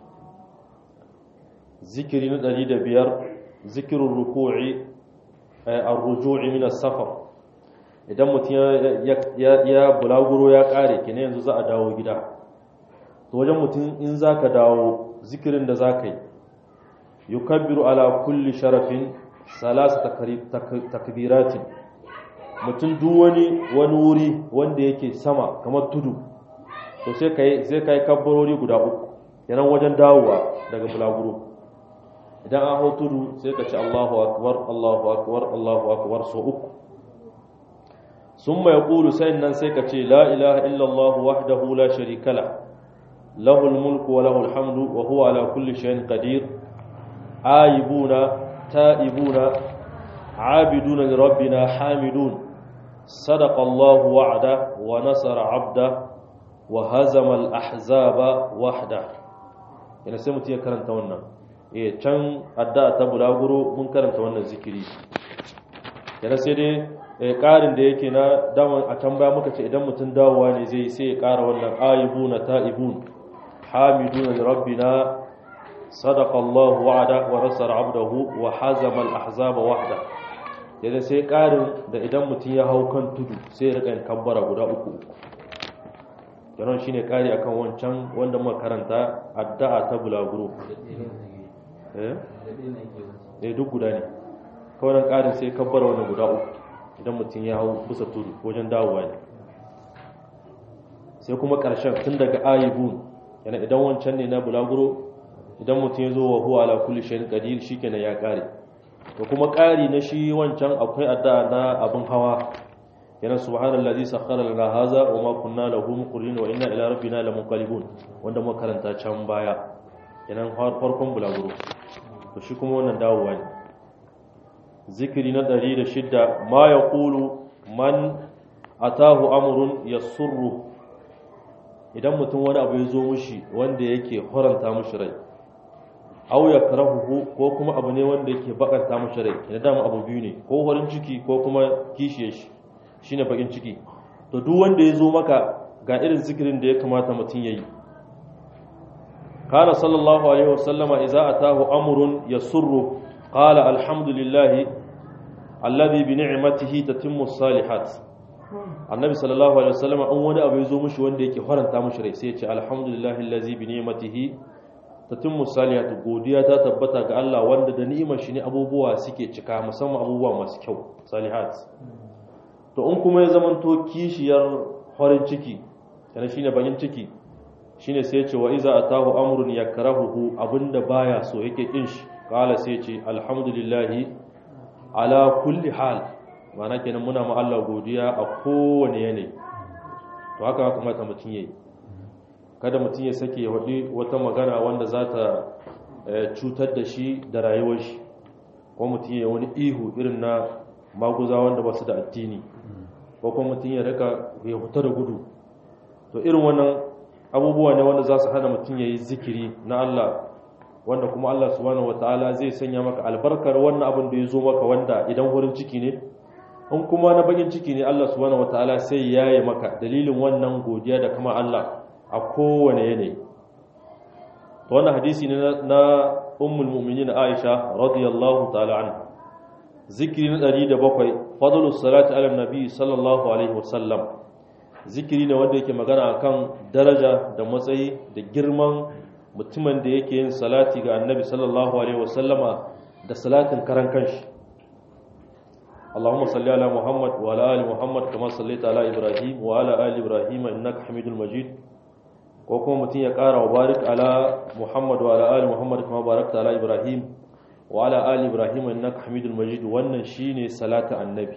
zikiri na 105 zikirun ruku'i ar-ruju'i min as-safar idan mutum ya bulaguro ya kare kene yanzu za a dawo gida to wajen mutum in zaka dawo zikirin da zaka yi yukabbiru ala kulli sharafin salasa takbiratin mutum duk wani wani wuri wanda yake sama kamar tudu to sai kai sai kai kabbarori guda uku yanan wajen dawowa daga bulaguro idan an hau tudu sai ka ci Allahu akbar Allahu akbar Allahu akbar so uku summa yaqulu sai nan sai ka ce la ilaha illa Allah wahdahu la sharika la lahu al-mulku wa lahu al-hamdu wa huwa ala kulli shay'in qadir aibuna ta'ibuna عابدون لربنا حامدون صدق الله وعده ونصر عبده وهزم الأحزاب وحده yana sai mutum ya karanta wannan eh can adda ta bulaguro mun karanta wannan zikiri yana sai dai ƙarin da yake na daman a can baya muka ce idan mutum dawowa ne zai sai ya ƙara wannan aibuna ta'ibun hamiduna li rabbina sadaqa Allah wa'ada wa nasara abdahu wa hazama al-ahzaba wahda yadda sai ƙarin da idan mutum ya hau kan tudu sai ya riƙa kabbara guda uku yanon shi ne ƙari akan wancan wanda muka karanta addu'a ta bulaguro eh duk guda ne kawai nan ƙarin sai kabbara wannan guda uku idan mutum ya hau bisa tudu wajen dawowa ne sai kuma ƙarshen tun daga ayibun yana idan wancan ne na bulaguro idan mutum ya zo wa huwa ala kulli shay'in qadir shikenan ya ƙare da kuma ƙari na shi wancan akwai addu'a na abin hawa yana subhanallazi sakhkhara lana hadha wa ma kunna lahu muqrinin wa inna ila rabbina lamunqalibun wanda muka karanta can baya yana farkon bulaguro to shi kuma wannan dawowa ne zikiri na 106 ma yaqulu man atahu amrun yasurru idan mutum wani abu ya zo mushi wanda yake horanta mushi rai aw yakrahuhu ko kuma abu ne wanda yake bakanta mashi rai ina dama abu biyu ne ko horin ciki ko kuma kishiye shi shine bakin ciki to duk wanda ya zo maka ga irin zikirin da ya kamata mutum yayi kana sallallahu alaihi wasallama idza atahu amrun yasurru qala alhamdulillahi alladhi bi ni'matihi tatimmu salihat annabi sallallahu alaihi wasallama an wani abu yazo mishi wanda yake faranta mishi rai sai ya ce alhamdulillahi allazi bi ni'matihi tatimmu salihatu godiya ta tabbata ga Allah wanda da ni'imar shi ne abubuwa suke cika musamman abubuwa masu kyau salihat to in kuma ya zamanto kishiyar farin ciki kana shine bakin ciki shine sai ya ce wa iza atahu amrun yakrahuhu abinda baya so yake kin shi kala sai ya ce alhamdulillahi ala kulli hal ma'ana kenan muna ma Allah godiya a kowane yanayi to haka haka mata mutun yayi kada mutum ya sake waɗi wata magana wanda za ta cutar da shi da rayuwar shi ko mutum ya wani ihu irin na maguza wanda ba su da addini ko kuma mutum ya rika ya huta da gudu to irin wannan abubuwa ne wanda za su hana mutum ya yi zikiri na Allah wanda kuma Allah subhanahu wataala zai sanya maka albarkar wannan abin da ya zo maka wanda idan wurin ciki ne in kuma na bakin ciki ne Allah subhanahu wataala sai ya yi maka dalilin wannan godiya da kama Allah a kowane yanayi to wannan hadisi ne na ummul mu'minin Aisha radiyallahu ta'ala anha zikiri na 107 fadlus salati ala nabi sallallahu alaihi wasallam zikiri ne wanda yake magana akan daraja da matsayi da girman mutumin da yake yin salati ga annabi sallallahu alaihi wasallama da salatin karan kanshi اللهم صل على محمد وعلى ال محمد كما صليت على ابراهيم وعلى ال ابراهيم انك حميد مجيد ko kuma mutum ya ƙara wa barik ala muhammad wa ala ali muhammad kuma barakta ala ibrahim wa ala ali ibrahim innaka hamidul majid wannan shine salatu annabi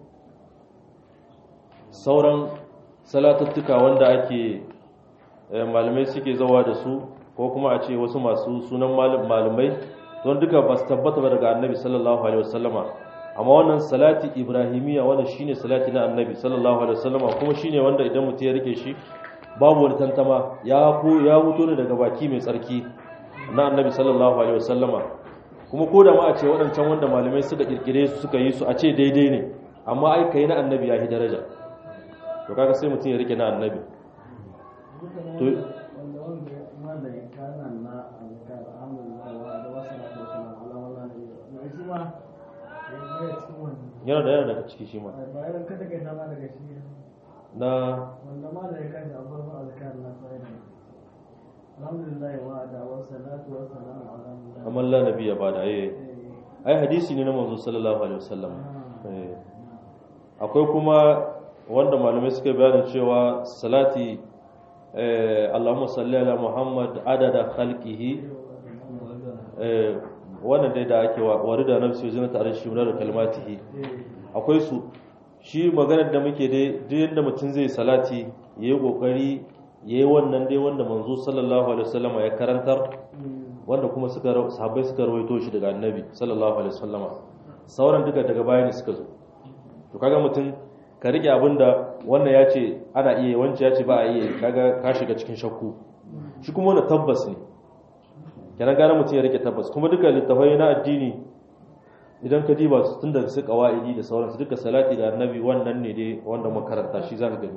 sauran salatattuka wanda ake malamai suke zawa da su ko kuma a ce wasu masu sunan malamai don duka ba su tabbata ba daga annabi sallallahu alaihi wasallama amma wannan salati ibrahimiya wannan shine salati na annabi sallallahu alaihi wasallama kuma shine wanda idan mutum ya rike shi babu wani tantama ya ko ya wuto ne daga baki mai tsarki na annabi sallallahu alaihi wasallama kuma ko da ma a ce waɗancan wanda malamai suka kirkire su suka yi su a ce daidai ne amma ai kai na annabi ya yi daraja to kaga sai mutum ya rike na annabi to yana da yana daga ciki shi ma na wanda ma da ya kashi a farkon azkar na sa'idan alhamdulillah wa da wa salatu wa salamu ala mullah amma la nabi ya bada eh ai hadisi ne na manzo sallallahu alaihi wasallam eh akwai kuma wanda malamai suka bayani cewa salati eh Allahumma salli ala Muhammad adada khalqihi eh wannan dai da ake warida nafsi zinata arshi min da kalmatihi akwai su shi maganar da muke dai duk yadda mutum zai salati ya yi ƙoƙari ya yi wannan dai wanda manzo sallallahu alaihi wasallama ya karantar wanda kuma suka sahabbai suka rawaito shi daga annabi sallallahu alaihi wasallama sauran duka daga baya ne suka zo to kaga mutum ka rike abin da wannan ya ce ana iya wancan ya ce ba a iya kaga ka shiga cikin shakku shi kuma wanda tabbas ne kenan gane mutum ya rike tabbas kuma duka littafai na addini idan ka diba su tun daga su kawa'idi da sauransu duka salati da annabi wannan ne dai wanda makaranta shi za ka gani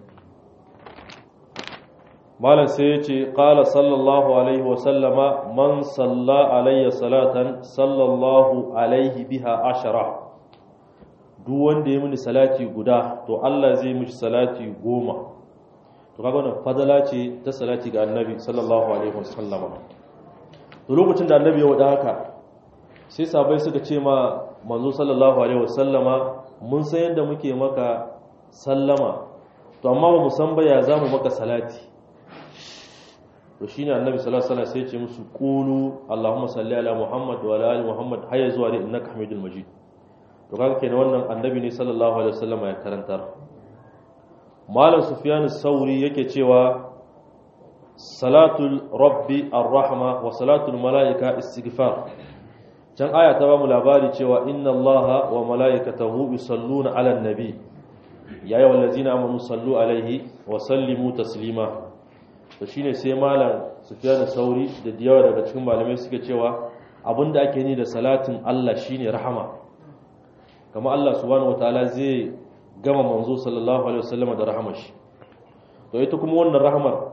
malam sai ya ce ƙala sallallahu alaihi wasallama man salla alayya salatan sallallahu alaihi biha ashara duk wanda ya mini salati guda to Allah zai mishi salati goma to kaga wannan fadala ce ta salati ga annabi sallallahu alaihi wasallama to lokacin da annabi ya wada haka sai sabai suka ce ma manzo sallallahu alaihi wasallama mun san yadda muke maka sallama to amma ba mu san ba ya zamu maka salati to shine annabi sallallahu alaihi wasallam sai ya ce musu qulu allahumma salli ala muhammad wa ala ali muhammad hayya zuwa da innaka hamidul majid to kaga kenan wannan annabi ne sallallahu alaihi wasallama ya karantar malam sufyan as-sauri yake cewa salatul rabbi ar-rahma wa salatul malaika istighfar can aya ta bamu labari cewa inna allaha wa malaikatahu yusalluna ala nabi ya ayyuhal ladzina amanu sallu alaihi wa sallimu taslima to shine sai malam sufyan sauri da diyawa daga cikin malamai suke cewa abinda ake ni da salatin Allah shine rahama kama Allah subhanahu wataala zai gama manzo sallallahu alaihi wasallam da rahamar shi to ita kuma wannan rahamar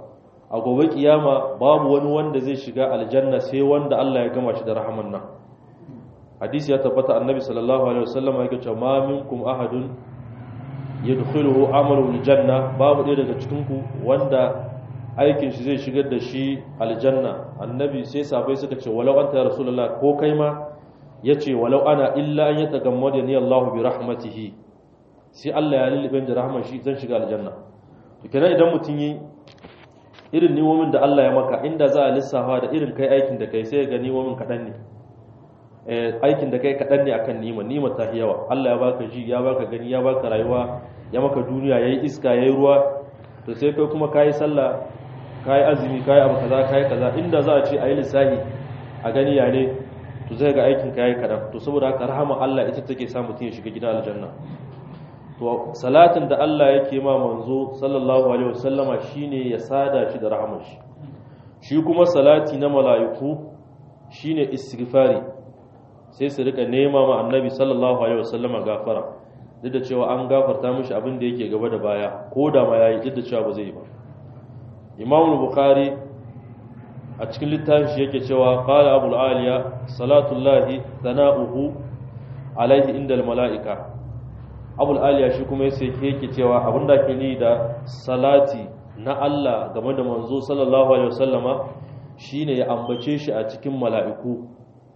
a gobe kiyama babu wani wanda zai shiga aljanna sai wanda Allah ya gama shi da rahaman nan hadisi ya tabbata annabi sallallahu alaihi wasallam yake cewa ma minkum ahadun yadkhuluhu amalu aljanna babu ɗaya daga cikin ku wanda aikin shi zai shigar da shi aljanna annabi sai sabai suka ce walau anta ya rasulullah ko kai ma yace walau ana illa an yatagammada ni Allah bi rahmatihi sai Allah ya lullube da rahman shi zan shiga aljanna to kenan idan mutun yi irin niwomin da Allah ya maka inda za a lissafa da irin kai aikin da kai sai ga niwomin kadan ne aikin da kai kaɗan ne akan nima nima ta yawa Allah ya baka ji ya baka gani ya baka rayuwa ya maka duniya yayi iska yayi ruwa to sai kai kuma kayi sallah kayi azumi kayi abu kaza kayi kaza inda za a ce ayi lissahi a gani ya ne to zai ga aikin kayi kaɗan to saboda haka rahama Allah ita take sa mutum ya shiga gidan aljanna to salatin da Allah yake ma manzo sallallahu alaihi wasallama shine ya sada shi da rahamar shi shi kuma salati na mala'iku shine istighfari sai su rika nema ma annabi sallallahu alaihi wasallam gafara duk da cewa an gafarta mishi abin da yake gaba da baya ko da ma yayi duk da cewa ba zai yi ba Imam Bukhari a cikin littafin shi yake cewa qala Abu aliya salatullahi thana'uhu alaihi indal malaika Abu aliya shi kuma sai yake cewa abin da ke ni da salati na Allah game da manzo sallallahu alaihi wasallama shine ya ambace shi a cikin mala'iku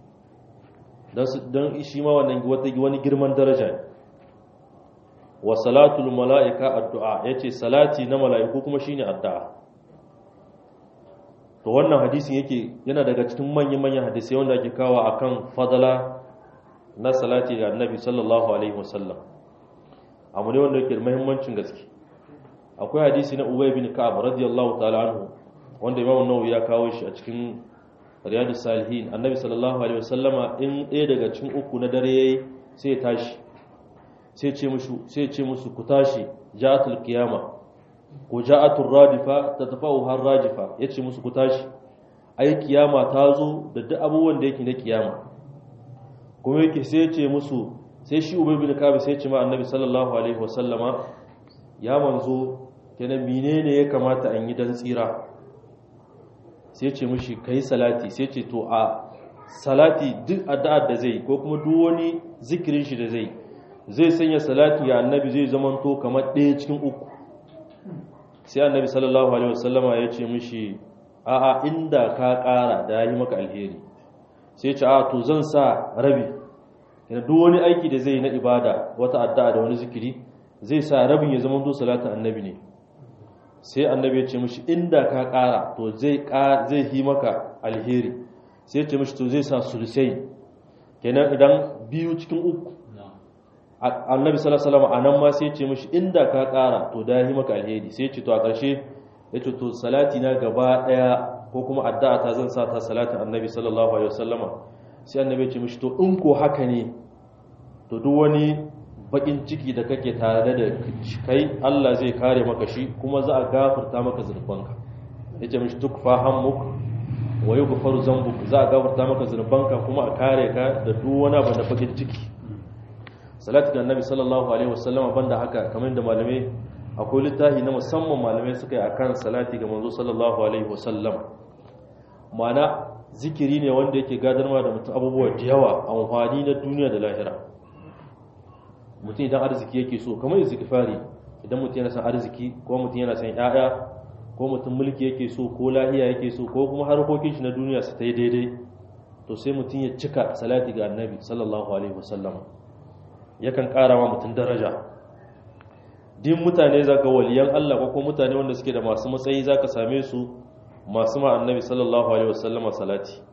don shi ma wannan wani girman daraja ne wa salatul mala'ika addu'a ya ce salati na mala'iku kuma shi ne addu'a to wannan hadisin yake yana daga cikin manyan-manyan hadisai wanda ake kawo a kan fadala na salati ga annabi sallallahu alaihi wasallam abu ne wanda yake da mahimmancin gaske akwai hadisi na ubay bin ka'ab radiyallahu ta'ala anhu wanda imam nawawi ya kawo shi a cikin riyadu salihin annabi sallallahu alaihi wasallama in ɗaya daga cikin uku na dare yayi sai ya tashi sai ce musu sai ce musu ku tashi ja'atul qiyama ko ja'atul radifa tatafa'u har rajifa yace musu ku tashi ai kiyama ta zo da duk abubuwan da yake na kiyama kuma yake sai ya ce musu sai shi ubay bin kabi sai ya ce ma annabi sallallahu alaihi wasallama ya manzo kenan menene ya kamata an yi dan tsira sai ce mushi kai salati sai ce to a salati duk addu'ar da zai ko kuma duk wani zikirin shi da zai zai sanya salati ga annabi zai zamanto kamar ɗaya cikin uku sai annabi sallallahu alaihi wasallama ya ce mushi a a inda ka ƙara da yi maka alheri sai ce a to zan sa rabi yana duk wani aiki da zai na ibada wata addu'a da wani zikiri zai sa rabin ya zamanto salatin annabi ne sai annabi ya ce mishi inda ka ƙara to zai zai yi maka alheri sai ya ce mishi to zai sa sulusai kenan idan biyu cikin uku annabi sallallahu alaihi wasallam anan ma sai ya ce mishi inda ka ƙara to da yi maka alheri sai ya ce to a ƙarshe ya ce to salati na gaba ɗaya ko kuma addu'a ta zan sa ta salatin annabi sallallahu alaihi wasallama sai annabi ya ce mishi to in ko haka ne to duk wani bakin ciki da kake tare da kai Allah zai kare maka shi kuma za a gafarta maka zunubanka yace mishi tukfa hammuk wa yughfaru zambuk za a gafarta maka zunubanka kuma a kare ka da duk wani abu da bakin ciki salatu ga annabi sallallahu alaihi wasallam banda haka kamar da malamai akwai littafi na musamman malamai suka yi akan salati ga manzo sallallahu alaihi wasallam ma'ana zikiri ne wanda yake gadarwa da mutum abubuwa da yawa amfani na duniya da lahira mutum idan arziki yake so kamar istighfari idan mutum yana son arziki ko mutum yana son ƴaƴa ko mutum mulki yake so ko lahiya yake so ko kuma harkokin shi na duniya su ta yi daidai to sai mutum ya cika salati ga annabi sallallahu alaihi wasallam yakan ƙara wa mutum daraja din mutane zaka waliyan Allah ko kuma mutane wanda suke da masu matsayi zaka same su masu ma annabi sallallahu alaihi wasallama salati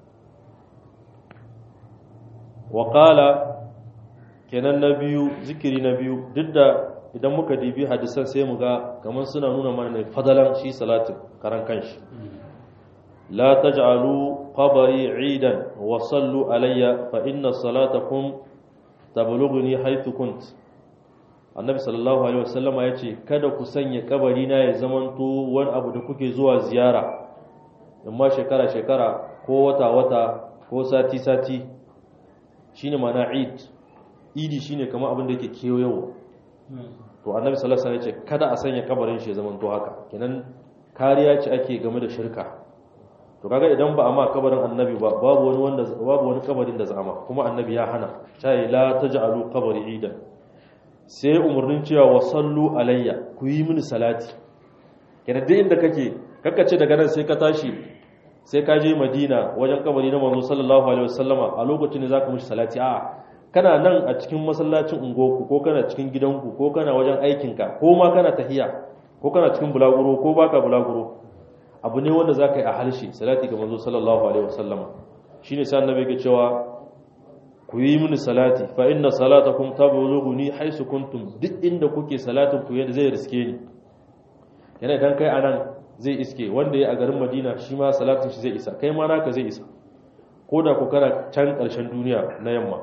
wa qala kenan na biyu zikiri na biyu duk da idan muka dibi hadisan sai mu ga kamar suna nuna mana ne fadalan shi salatin karan kanshi la taj'alu qabri 'idan wa sallu alayya fa inna salatakum tablughuni haythu kunt annabi sallallahu alaihi wasallam ya ce kada ku sanya kabari na ya zamanto wani abu da kuke zuwa ziyara amma shekara shekara ko wata wata ko sati sati shine mana eid idi shine kamar abin da yake kewayewa to annabi sallallahu alaihi wasallam ya ce kada a sanya kabarin shi ya zamanto haka kenan kariya ce ake game da shirka to kaga idan ba a ma kabarin annabi ba babu wani wanda babu wani kabarin da zama kuma annabi ya hana sai la taj'alu qabri idan sai umurnin cewa wa sallu alayya ku yi mini salati kenan duk inda kake kakkace daga nan sai ka tashi sai ka je Madina wajen kabari na manzo sallallahu alaihi wasallama a lokacin da zaka mishi salati a'a kana nan a cikin masallacin ungoku ko kana cikin gidanku ko kana wajen aikinka ko ma kana tahiya ko kana cikin bulaguro ko baka bulaguro abu ne wanda zaka yi a harshe salati ga manzo sallallahu alaihi wasallama shine sai annabi yake cewa ku yi mini salati fa inna salatakum tablughuni haisu kuntum duk inda kuke salatin ku yadda zai riske ni yana idan kai anan zai iske wanda ya a garin Madina shi ma salatin shi zai isa kai ma naka zai isa ko da ku kana can ƙarshen duniya na yamma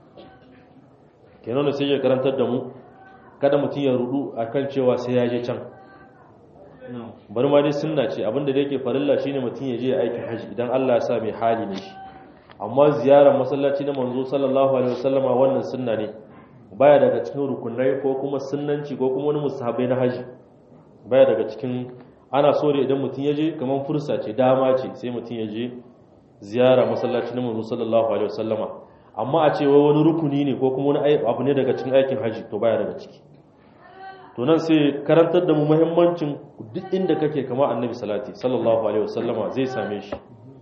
kenan da sai ya karantar da mu kada mutum ya rudu akan cewa sai ya je can bari ma dai sunna ce abinda da yake farilla shine mutum ya je ya aikin haji idan Allah ya sa mai hali ne shi amma ziyarar masallaci na manzo sallallahu alaihi wasallama wannan sunna ne baya daga cikin rukunai ko kuma sunnanci ko kuma wani musahabai na haji baya daga cikin ana so da idan mutum ya je kamar fursa ce dama ce sai mutum ya je ziyara masallaci na manzo sallallahu alaihi wasallama amma a ce wani rukuni ne ko kuma wani abu ne daga cikin aikin haji to baya daga ciki to nan sai karantar da mu muhimmancin duk inda kake kama annabi salati sallallahu alaihi wasallama zai same shi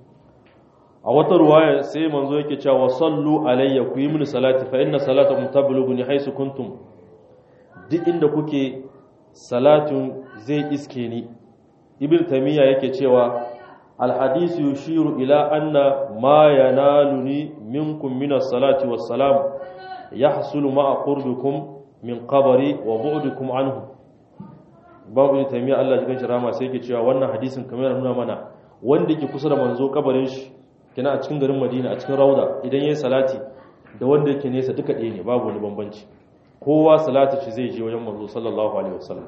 a wata ruwaya sai manzo yake cewa sallu alayya ku yi mini salati fa inna salatakum tablughuni haisu kuntum duk inda kuke salatun zai iske ni ibn tamiya yake cewa الحديث يشير إلى أن ما ينالني منكم من الصلاة والسلام يحصل مع قربكم من قبري وبعدكم عنه babu ne taimiyya Allah jikin shi rama sai ke cewa wannan hadisin kamar nuna mana wanda ke kusa da manzo kabarin shi kina a cikin garin Madina a cikin Rauda idan yayin salati da wanda yake nesa duka ɗaya ne babu wani bambanci kowa salati shi zai je wajen manzo sallallahu alaihi wasallam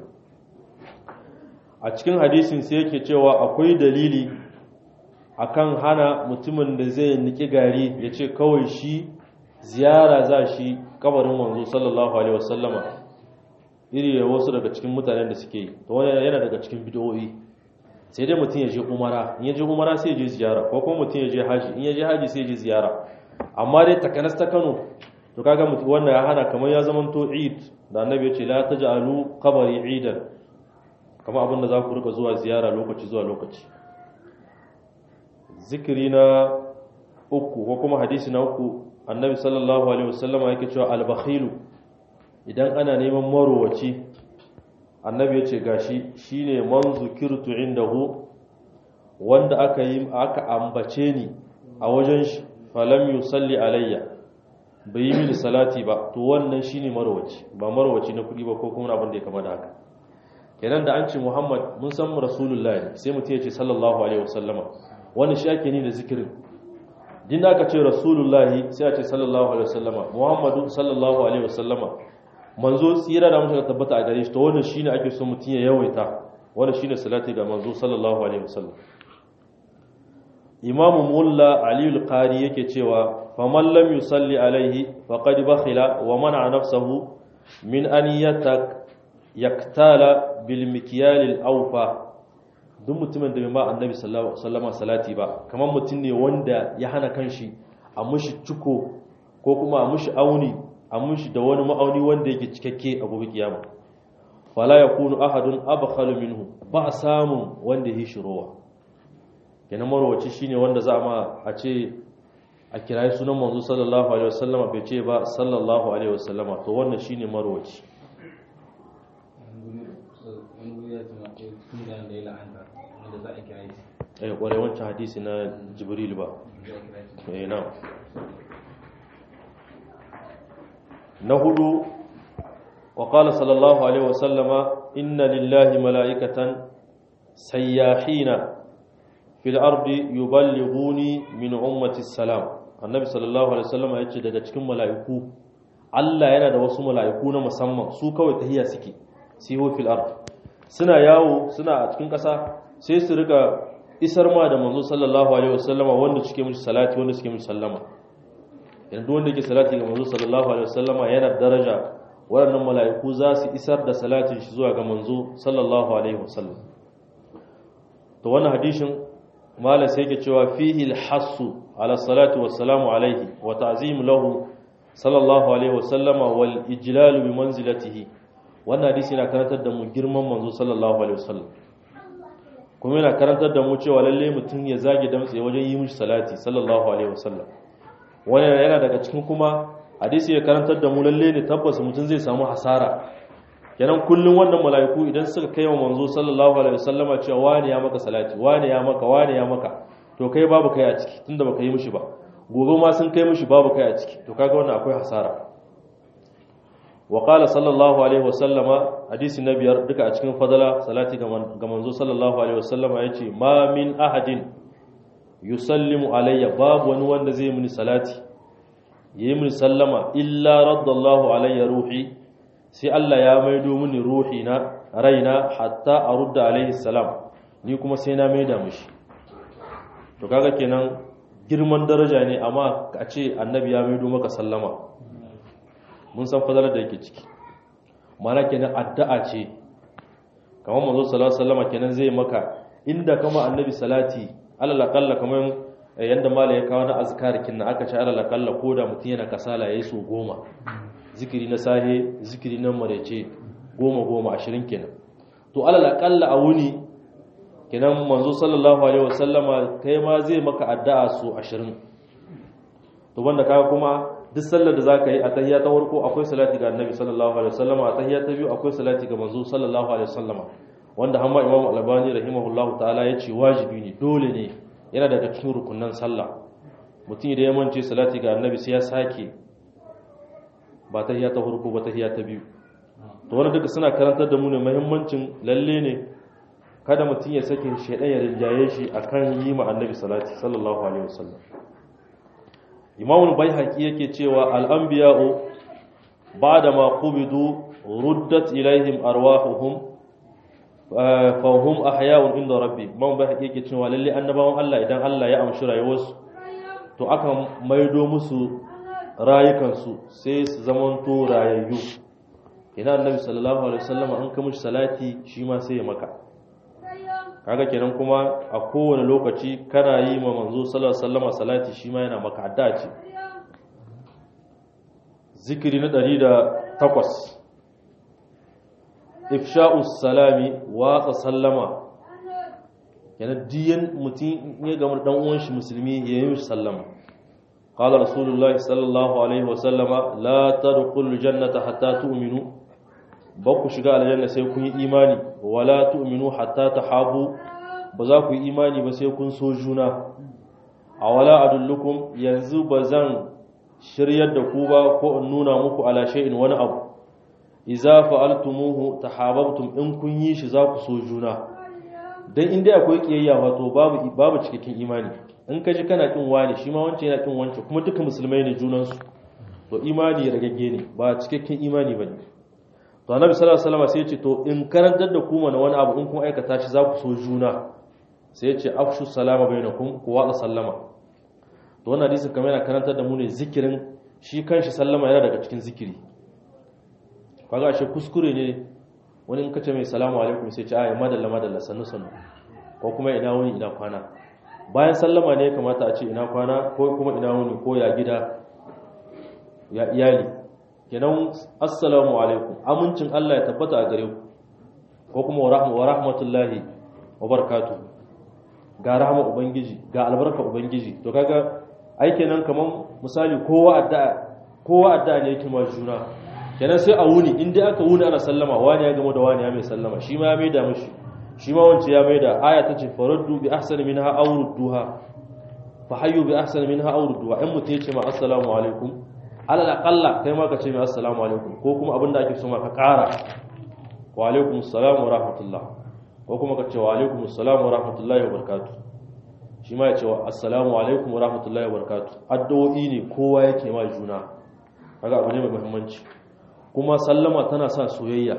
a cikin hadisin sai yake cewa akwai dalili akan hana mutumin da zai niki gari ya ce kawai shi ziyara za shi kabarin manzo sallallahu alaihi wasallama iri da wasu daga cikin mutanen da suke yi to wani yana daga cikin bidiyoyi sai dai mutum ya je umara in ya je umara sai ya je ziyara ko kuma mutum ya je haji in ya je haji sai ya je ziyara amma dai takanas ta Kano to kaga mutum wannan ya hana kamar ya zamanto Eid da Annabi ya ce la taj'alu qabri Eidan kamar abin da za ku rika zuwa ziyara lokaci zuwa lokaci zikiri na uku ko kuma hadisi na uku annabi sallallahu alaihi wasallama yake cewa albakhilu idan ana neman marowaci annabi ya ce gashi shine man zukirtu indahu wanda aka yi aka ambace ni a wajen shi falam yusalli alayya bai yi mini salati ba to wannan shine marowaci ba marowaci na kudi ba ko kuma abin da ya kama da haka kenan da an ce muhammad mun san rasulullahi sai mutum ya ce sallallahu alaihi wasallama wani shi ake ni da zikirin din da aka ce rasulullahi sai a ce sallallahu alaihi wasallama muhammadu sallallahu alaihi wasallama manzo tsira da mutum tabbata a gare shi to wannan shine ake so mutum ya yawaita wannan shine salati ga manzo sallallahu alaihi wasallam imamu mulla ali al-qari yake cewa faman lam yusalli alaihi faqad bakhila wa mana nafsahu min an yatak yaktala bil mikyal al-awfa duk mutumin da bai ma annabi sallama salati ba kamar mutum ne wanda ya hana kanshi a mushi ciko ko kuma a mushi auni a mushi da wani ma'auni wanda yake cikakke a gobe kiyama fala yakunu ahadun abkhalu minhu ba samun wanda ya shirowa kenan marwaci shine wanda za ma a ce a kirayi sunan manzo sallallahu alaihi wasallama bai ce ba sallallahu alaihi wasallama to wannan shine marwaci eh kwarai wancan hadisi na jibril ba eh na na hudu wa qala sallallahu alaihi wasallama inna lillahi mala'ikatan sayyahina fil ardi yuballighuni min ummati salam annabi sallallahu alaihi wasallama yace daga cikin mala'iku Allah yana da wasu mala'iku na musamman su kawai tahiya suke siho fil ard suna yawo suna a cikin ƙasa sai su rika isar ma da manzo sallallahu alaihi wasallama wanda suke mishi salati wanda suke mishi sallama yanzu wanda yake salati ga manzo sallallahu alaihi wasallama yana daraja waɗannan mala'iku za su isar da salatin shi zuwa ga manzo sallallahu alaihi wasallam to wannan hadishin malam sai yake cewa fihi al-hassu ala salatu wassalamu alaihi wa ta'zim lahu sallallahu alaihi wasallama wal ijlal bi manzilatihi wannan hadisi yana karantar da mu girman manzo sallallahu alaihi wasallam kuma yana karantar da mu cewa lalle mutum ya zage damtse wajen yi mishi salati sallallahu alaihi wasallam wannan yana daga cikin kuma hadisi ya karantar da mu lalle ne tabbas mutum zai samu hasara kenan kullum wannan mala'iku idan suka kai wa manzo sallallahu alaihi wasallama cewa wani ya maka salati wani ya maka wani ya maka to kai babu kai a ciki tunda baka yi mishi ba gobe ma sun kai mishi babu kai a ciki to kaga wannan akwai hasara wa qala sallallahu alaihi wasallama hadisi na biyar duka a cikin fadala salati ga manzo sallallahu alaihi wasallama yace ma min ahadin yusallimu alayya babu wani wanda zai mini salati yayi mini sallama illa raddallahu alayya ruhi sai Allah ya maido mini ruhi na raina hatta arudda alaihi salam ni kuma sai na maida mishi to kaga kenan girman daraja ne amma a ce annabi ya maido maka sallama mun san fadalar da yake ciki mana kenan addu'a ce kamar manzo sallallahu alaihi wasallam kenan zai maka inda kama annabi salati alal aqalla kamar yanda mala ya kawo na azkar kinna aka ce alal aqalla ko da mutum yana kasala yayi so goma zikiri na sahe zikiri na marece goma goma ashirin kenan to alal aqalla a wuni kenan manzo sallallahu alaihi wasallama kai ma zai maka addu'a so ashirin to wanda kaga kuma duk sallar da zaka yi a tahiyya ta farko akwai salati ga annabi sallallahu alaihi wasallama a tahiyya ta biyu akwai salati ga manzo sallallahu alaihi wasallama wanda hamma imamu albani rahimahullahu ta'ala ya ce wajibi ne dole ne yana daga cikin rukunan sallah mutum idan ya mance salati ga annabi sai ya sake ba tahiyya ta farko ba tahiyya ta biyu to wannan duka suna karantar da mu ne muhimmancin lalle ne kada mutum ya sake shaidan ya rinjaye shi akan yi ma annabi salati sallallahu alaihi wasallam imamul baihaqi yake cewa al-anbiya'u ba'da ma qubidu ruddat ilaihim arwahuhum fa hum ahya'un inda rabbi imam baihaqi yake cewa lalle annabawan Allah idan Allah ya amshi rayuwarsu to aka maido musu rayukansu sai su zamanto rayayyu ina annabi sallallahu alaihi wasallam an ka mishi salati shi ma sai ya maka kaga kenan kuma a kowane lokaci kana yi ma manzo sallallahu alaihi wasallam salati shi ma yana maka adda ce zikiri na 108 ifsha'us salami wa sallama kenan diyan mutum ya gamar dan uwan shi musulmi ya yi sallama qala rasulullahi sallallahu alaihi wasallama la tadkhulul jannata hatta tu'minu ba ku shiga aljanna sai kun yi imani wala tu'minu hatta tahabu ba za ku yi imani ba sai kun so juna a wala adullukum yanzu ba zan shiryar da ku ba ko in nuna muku ala shay'in wani abu idza fa'altumuhu tahabbtum in kun yi shi za ku so juna dan inda akwai kiyayya wato babu babu cikakken imani in ka ji kana kin wani shi ma wancan yana kin wancan kuma duka musulmai ne junansu to imani ragagge ne ba cikakken imani bane to annabi sallallahu alaihi wasallam sai ya ce to in karantar da ku mana wani abu in kun aikata shi za ku so juna sai ya ce afshu salama bainakum ku watsa sallama to wannan hadisi kamar yana karantar da mu ne zikirin shi kanshi sallama yana daga cikin zikiri kaga shi kuskure ne wani in kace mai salamu alaikum sai ce ayi madalla madalla sannu sannu ko kuma ina wuni ina kwana bayan sallama ne ya kamata a ce ina kwana ko kuma ina wuni ko ya gida ya iyali kenan assalamu alaikum amincin Allah ya tabbata a gare ku ko kuma wa rahmatullahi wa barakatuh ga rahama ubangiji ga albarka ubangiji to kaga ai kenan kaman misali kowa addu'a kowa addu'a ne yake ma juna kenan sai a wuni in dai aka wuni ana sallama wani ya gama da wani ya mai sallama shi ma ya mai da mishi shi ma wance ya mai da aya ta ce faraddu bi ahsani minha aw rudduha fa hayyu bi ahsani minha aw rudduha in mutum ya ce ma assalamu alaikum alal aqalla kai ma ka ce mai assalamu alaikum ko kuma abinda ake so ma ka ƙara wa alaikum assalam wa rahmatullah ko kuma ka ce wa alaikum assalam wa rahmatullahi wa barakatuh shi ma ya ce wa assalamu alaikum wa rahmatullahi wa barakatuh addu'o'i ne kowa yake ma juna kaga abu ne mai muhimmanci kuma sallama tana sa soyayya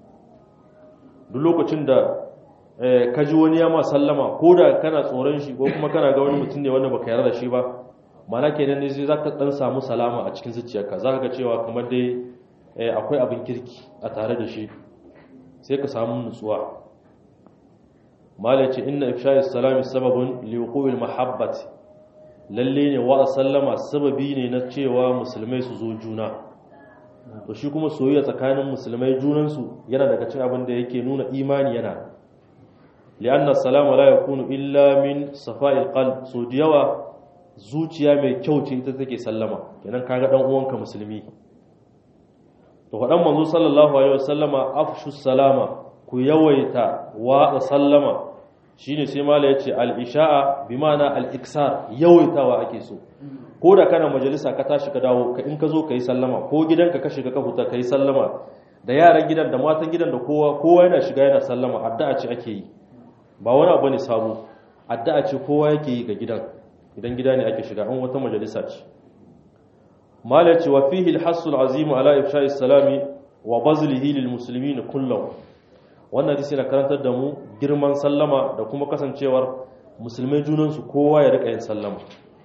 duk lokacin da ka ji wani ya ma sallama ko da kana tsoron shi ko kuma kana ga wani mutum ne wanda baka yarda da shi ba mana kenan ne zai zaka dan samu salama a cikin zuciyarka zaka ga cewa kamar dai akwai abin kirki a tare da shi sai ka samu nutsuwa malai ce inna ifsha'i salami sababun liwuqu'il mahabbati lalle ne wa sallama sababi ne na cewa musulmai su zo juna to shi kuma soyayya tsakanin musulmai junansu yana daga cikin abin da yake nuna imani yana li'anna salama la yakunu illa min safa'il qalb so da yawa zuciya mai kyau ce ita take sallama kenan kaga dan uwanka musulmi to faɗan manzo sallallahu alaihi wasallama afshu salama ku yawaita wa sallama shine sai mala yace al-isha'a bi ma'ana al-iksar yawaitawa ake so ko da kana majalisa ka tashi ka dawo ka in ka zo kai sallama ko gidanka ka shiga ka huta kai sallama da yaran gidan da matan gidan da kowa kowa yana shiga yana sallama addu'a ce ake yi ba wani abu ne sabo addu'a ce kowa yake yi ga gidan idan gida ne ake shiga an wata majalisa ce mala yace wa fihi al-hasul azim ala ifsha'i salami wa bazlihi lil muslimin kullum wannan hadisi na karantar da mu girman sallama da kuma kasancewar musulmai junansu kowa ya rika yin sallama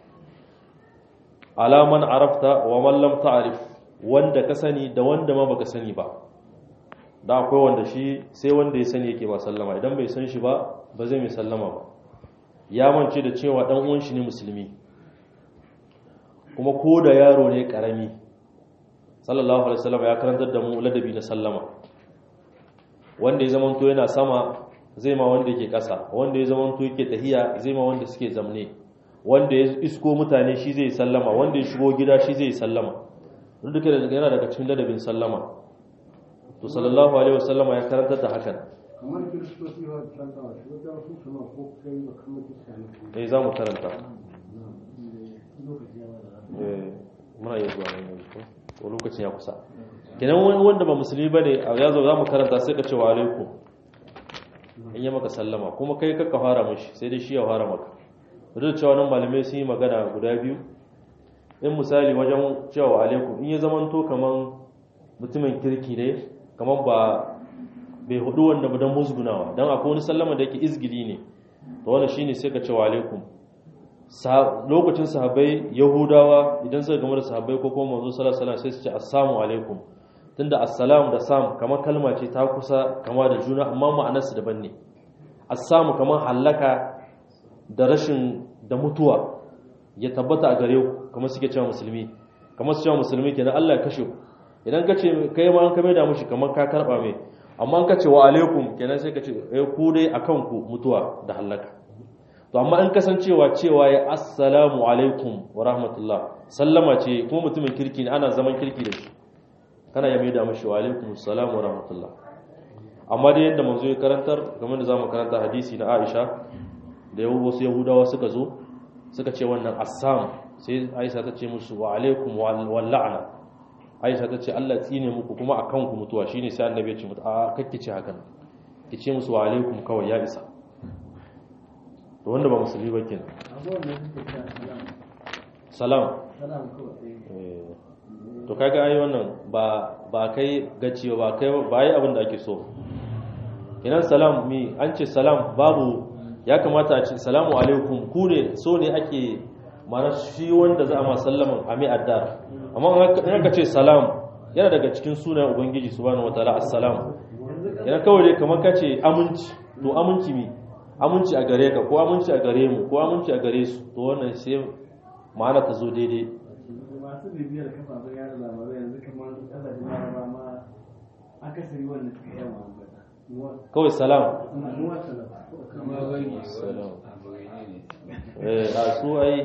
alaman arafta wa man lam ta'rif wanda ka sani da wanda ma baka sani ba da akwai wanda shi sai wanda ya sani yake ba sallama idan bai san shi ba ba zai mai sallama ba ya mance da cewa dan uwan shi ne musulmi kuma ko da yaro ne karami sallallahu alaihi wasallam ya karantar da mu ladabi na sallama wanda ya zamanto yana sama zai ma wanda yake ƙasa wanda ya zamanto yake tahiya zai ma wanda suke zamne wanda ya isko mutane shi zai sallama wanda ya shigo gida shi zai sallama duk duka yana daga cikin ladabin sallama to sallallahu alaihi wasallama ya karanta da hakan kamar kiristoci wa sallama shi wajen su sama ko kai ba kamar kiristoci eh za mu karanta eh muna yi zuwa nan yanzu ko lokacin ya kusa kenan wani wanda ba musulmi ba ne a yazo za mu karanta sai ka ce wa alaikum in yi maka sallama kuma kai kakka fara mashi sai dai shi ya fara maka duk da cewa nan malamai sun yi magana guda biyu in misali wajen cewa wa alaikum in ya zamanto kaman mutumin kirki ne kaman ba bai hudu wanda ba don musgunawa don akwai wani sallama da yake izgili ne to wannan shine sai ka ce wa alaikum lokacin sahabbai yahudawa idan suka gama da sahabbai ko kuma manzo sallallahu alaihi wasallam sai su ce assalamu alaikum tunda assalam da sam kamar kalma ce ta kusa kama da juna amma ma'anarsu daban ne assamu kamar hallaka da rashin da mutuwa ya tabbata a gare ku kamar suke cewa musulmi kamar su cewa musulmi kenan Allah ya kashe ku idan ka ce kai ma an kame da mushi kamar ka karba mai amma an ka ce wa alaikum kenan sai ka ce eh ku dai akan ku mutuwa da hallaka to amma in kasancewa cewa ya assalamu alaikum wa rahmatullah sallama ce kuma mutumin kirki ne ana zaman kirki da shi kana ya mai da mashi wa alaikum assalamu wa rahmatullah amma dai yadda manzo ya karantar game da zamu karanta hadisi na Aisha da yau wasu Yahudawa suka zo suka ce wannan assam sai Aisha ta ce musu wa alaikum wal la'na Aisha ta ce Allah tsine muku kuma akan ku mutuwa shine sai annabi ya ce mutu a kakki ce hakan ki ce musu wa alaikum kawai ya isa to wanda ba musulmi ba kenan abubuwan da suke cewa salam salam salam kawai eh, to kaga ai wannan ba ba kai gaciyo ba kai ba yi abin da ake so kenan salam mi an ce salam babu ya kamata a ce salamu alaikum ku ne so ne ake mana shi wanda za a ma sallaman a mai addar amma in aka ce salam yana daga cikin sunan ubangiji subhanahu wataala assalam yana kawai dai kamar ka ce aminci to aminci mi aminci a gare ka ko aminci a gare mu ko aminci a gare su to wannan sai ma'ana ta zo daidai masu bibiyar kafafen yada labarai yanzu kamar kasashen yaraba ma akasari wanda suka yi ambata kawai salam nuwa salam salam eh a su ai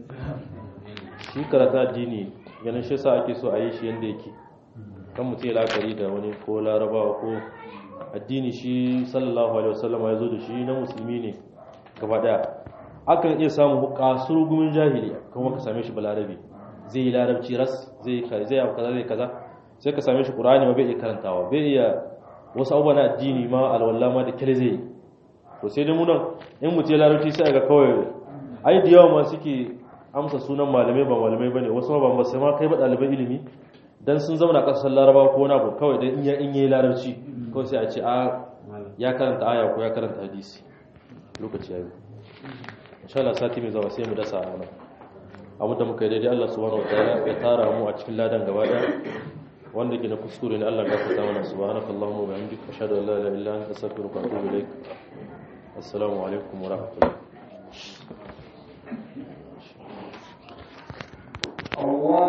shi karata addini ganin shi sa ake so a yi shi yadda yake kan mutum ya la'akari da wani ko larabawa ko addini shi sallallahu alaihi wasallam ya zo da shi na musulmi ne gaba daya akan iya samun kasur gumin jahili kuma ka same shi balarabi zai yi larabci ras zai yi kaza zai yi kaza zai kaza sai ka same shi qur'ani ma bai iya karantawa bai iya wasu abubuwa na addini ma alwala ma da kire zai yi to sai dai mu nan in mutum ya larabci sai ga kawai ai da yawa ma suke amsa sunan malamai ba malamai bane wasu ma ba sai ma kai ba ɗaliban ilimi dan sun zama na ƙasar laraba ko wani abu kawai dan in ya in yayi larabci kawai sai a ce a ya karanta aya ko ya karanta hadisi lokaci yayi insha Allah sati mai zuwa sai mu dasa a nan abu da muka yi daidai Allah subhanahu wataala ya tara mu a cikin ladan gaba daya wanda ke na kuskure ne Allah ka fata mana subhanakallahumma wa bihamdika ashhadu an la ilaha illa anta astaghfiruka wa atubu ilaik assalamu alaikum wa rahmatullahi Allah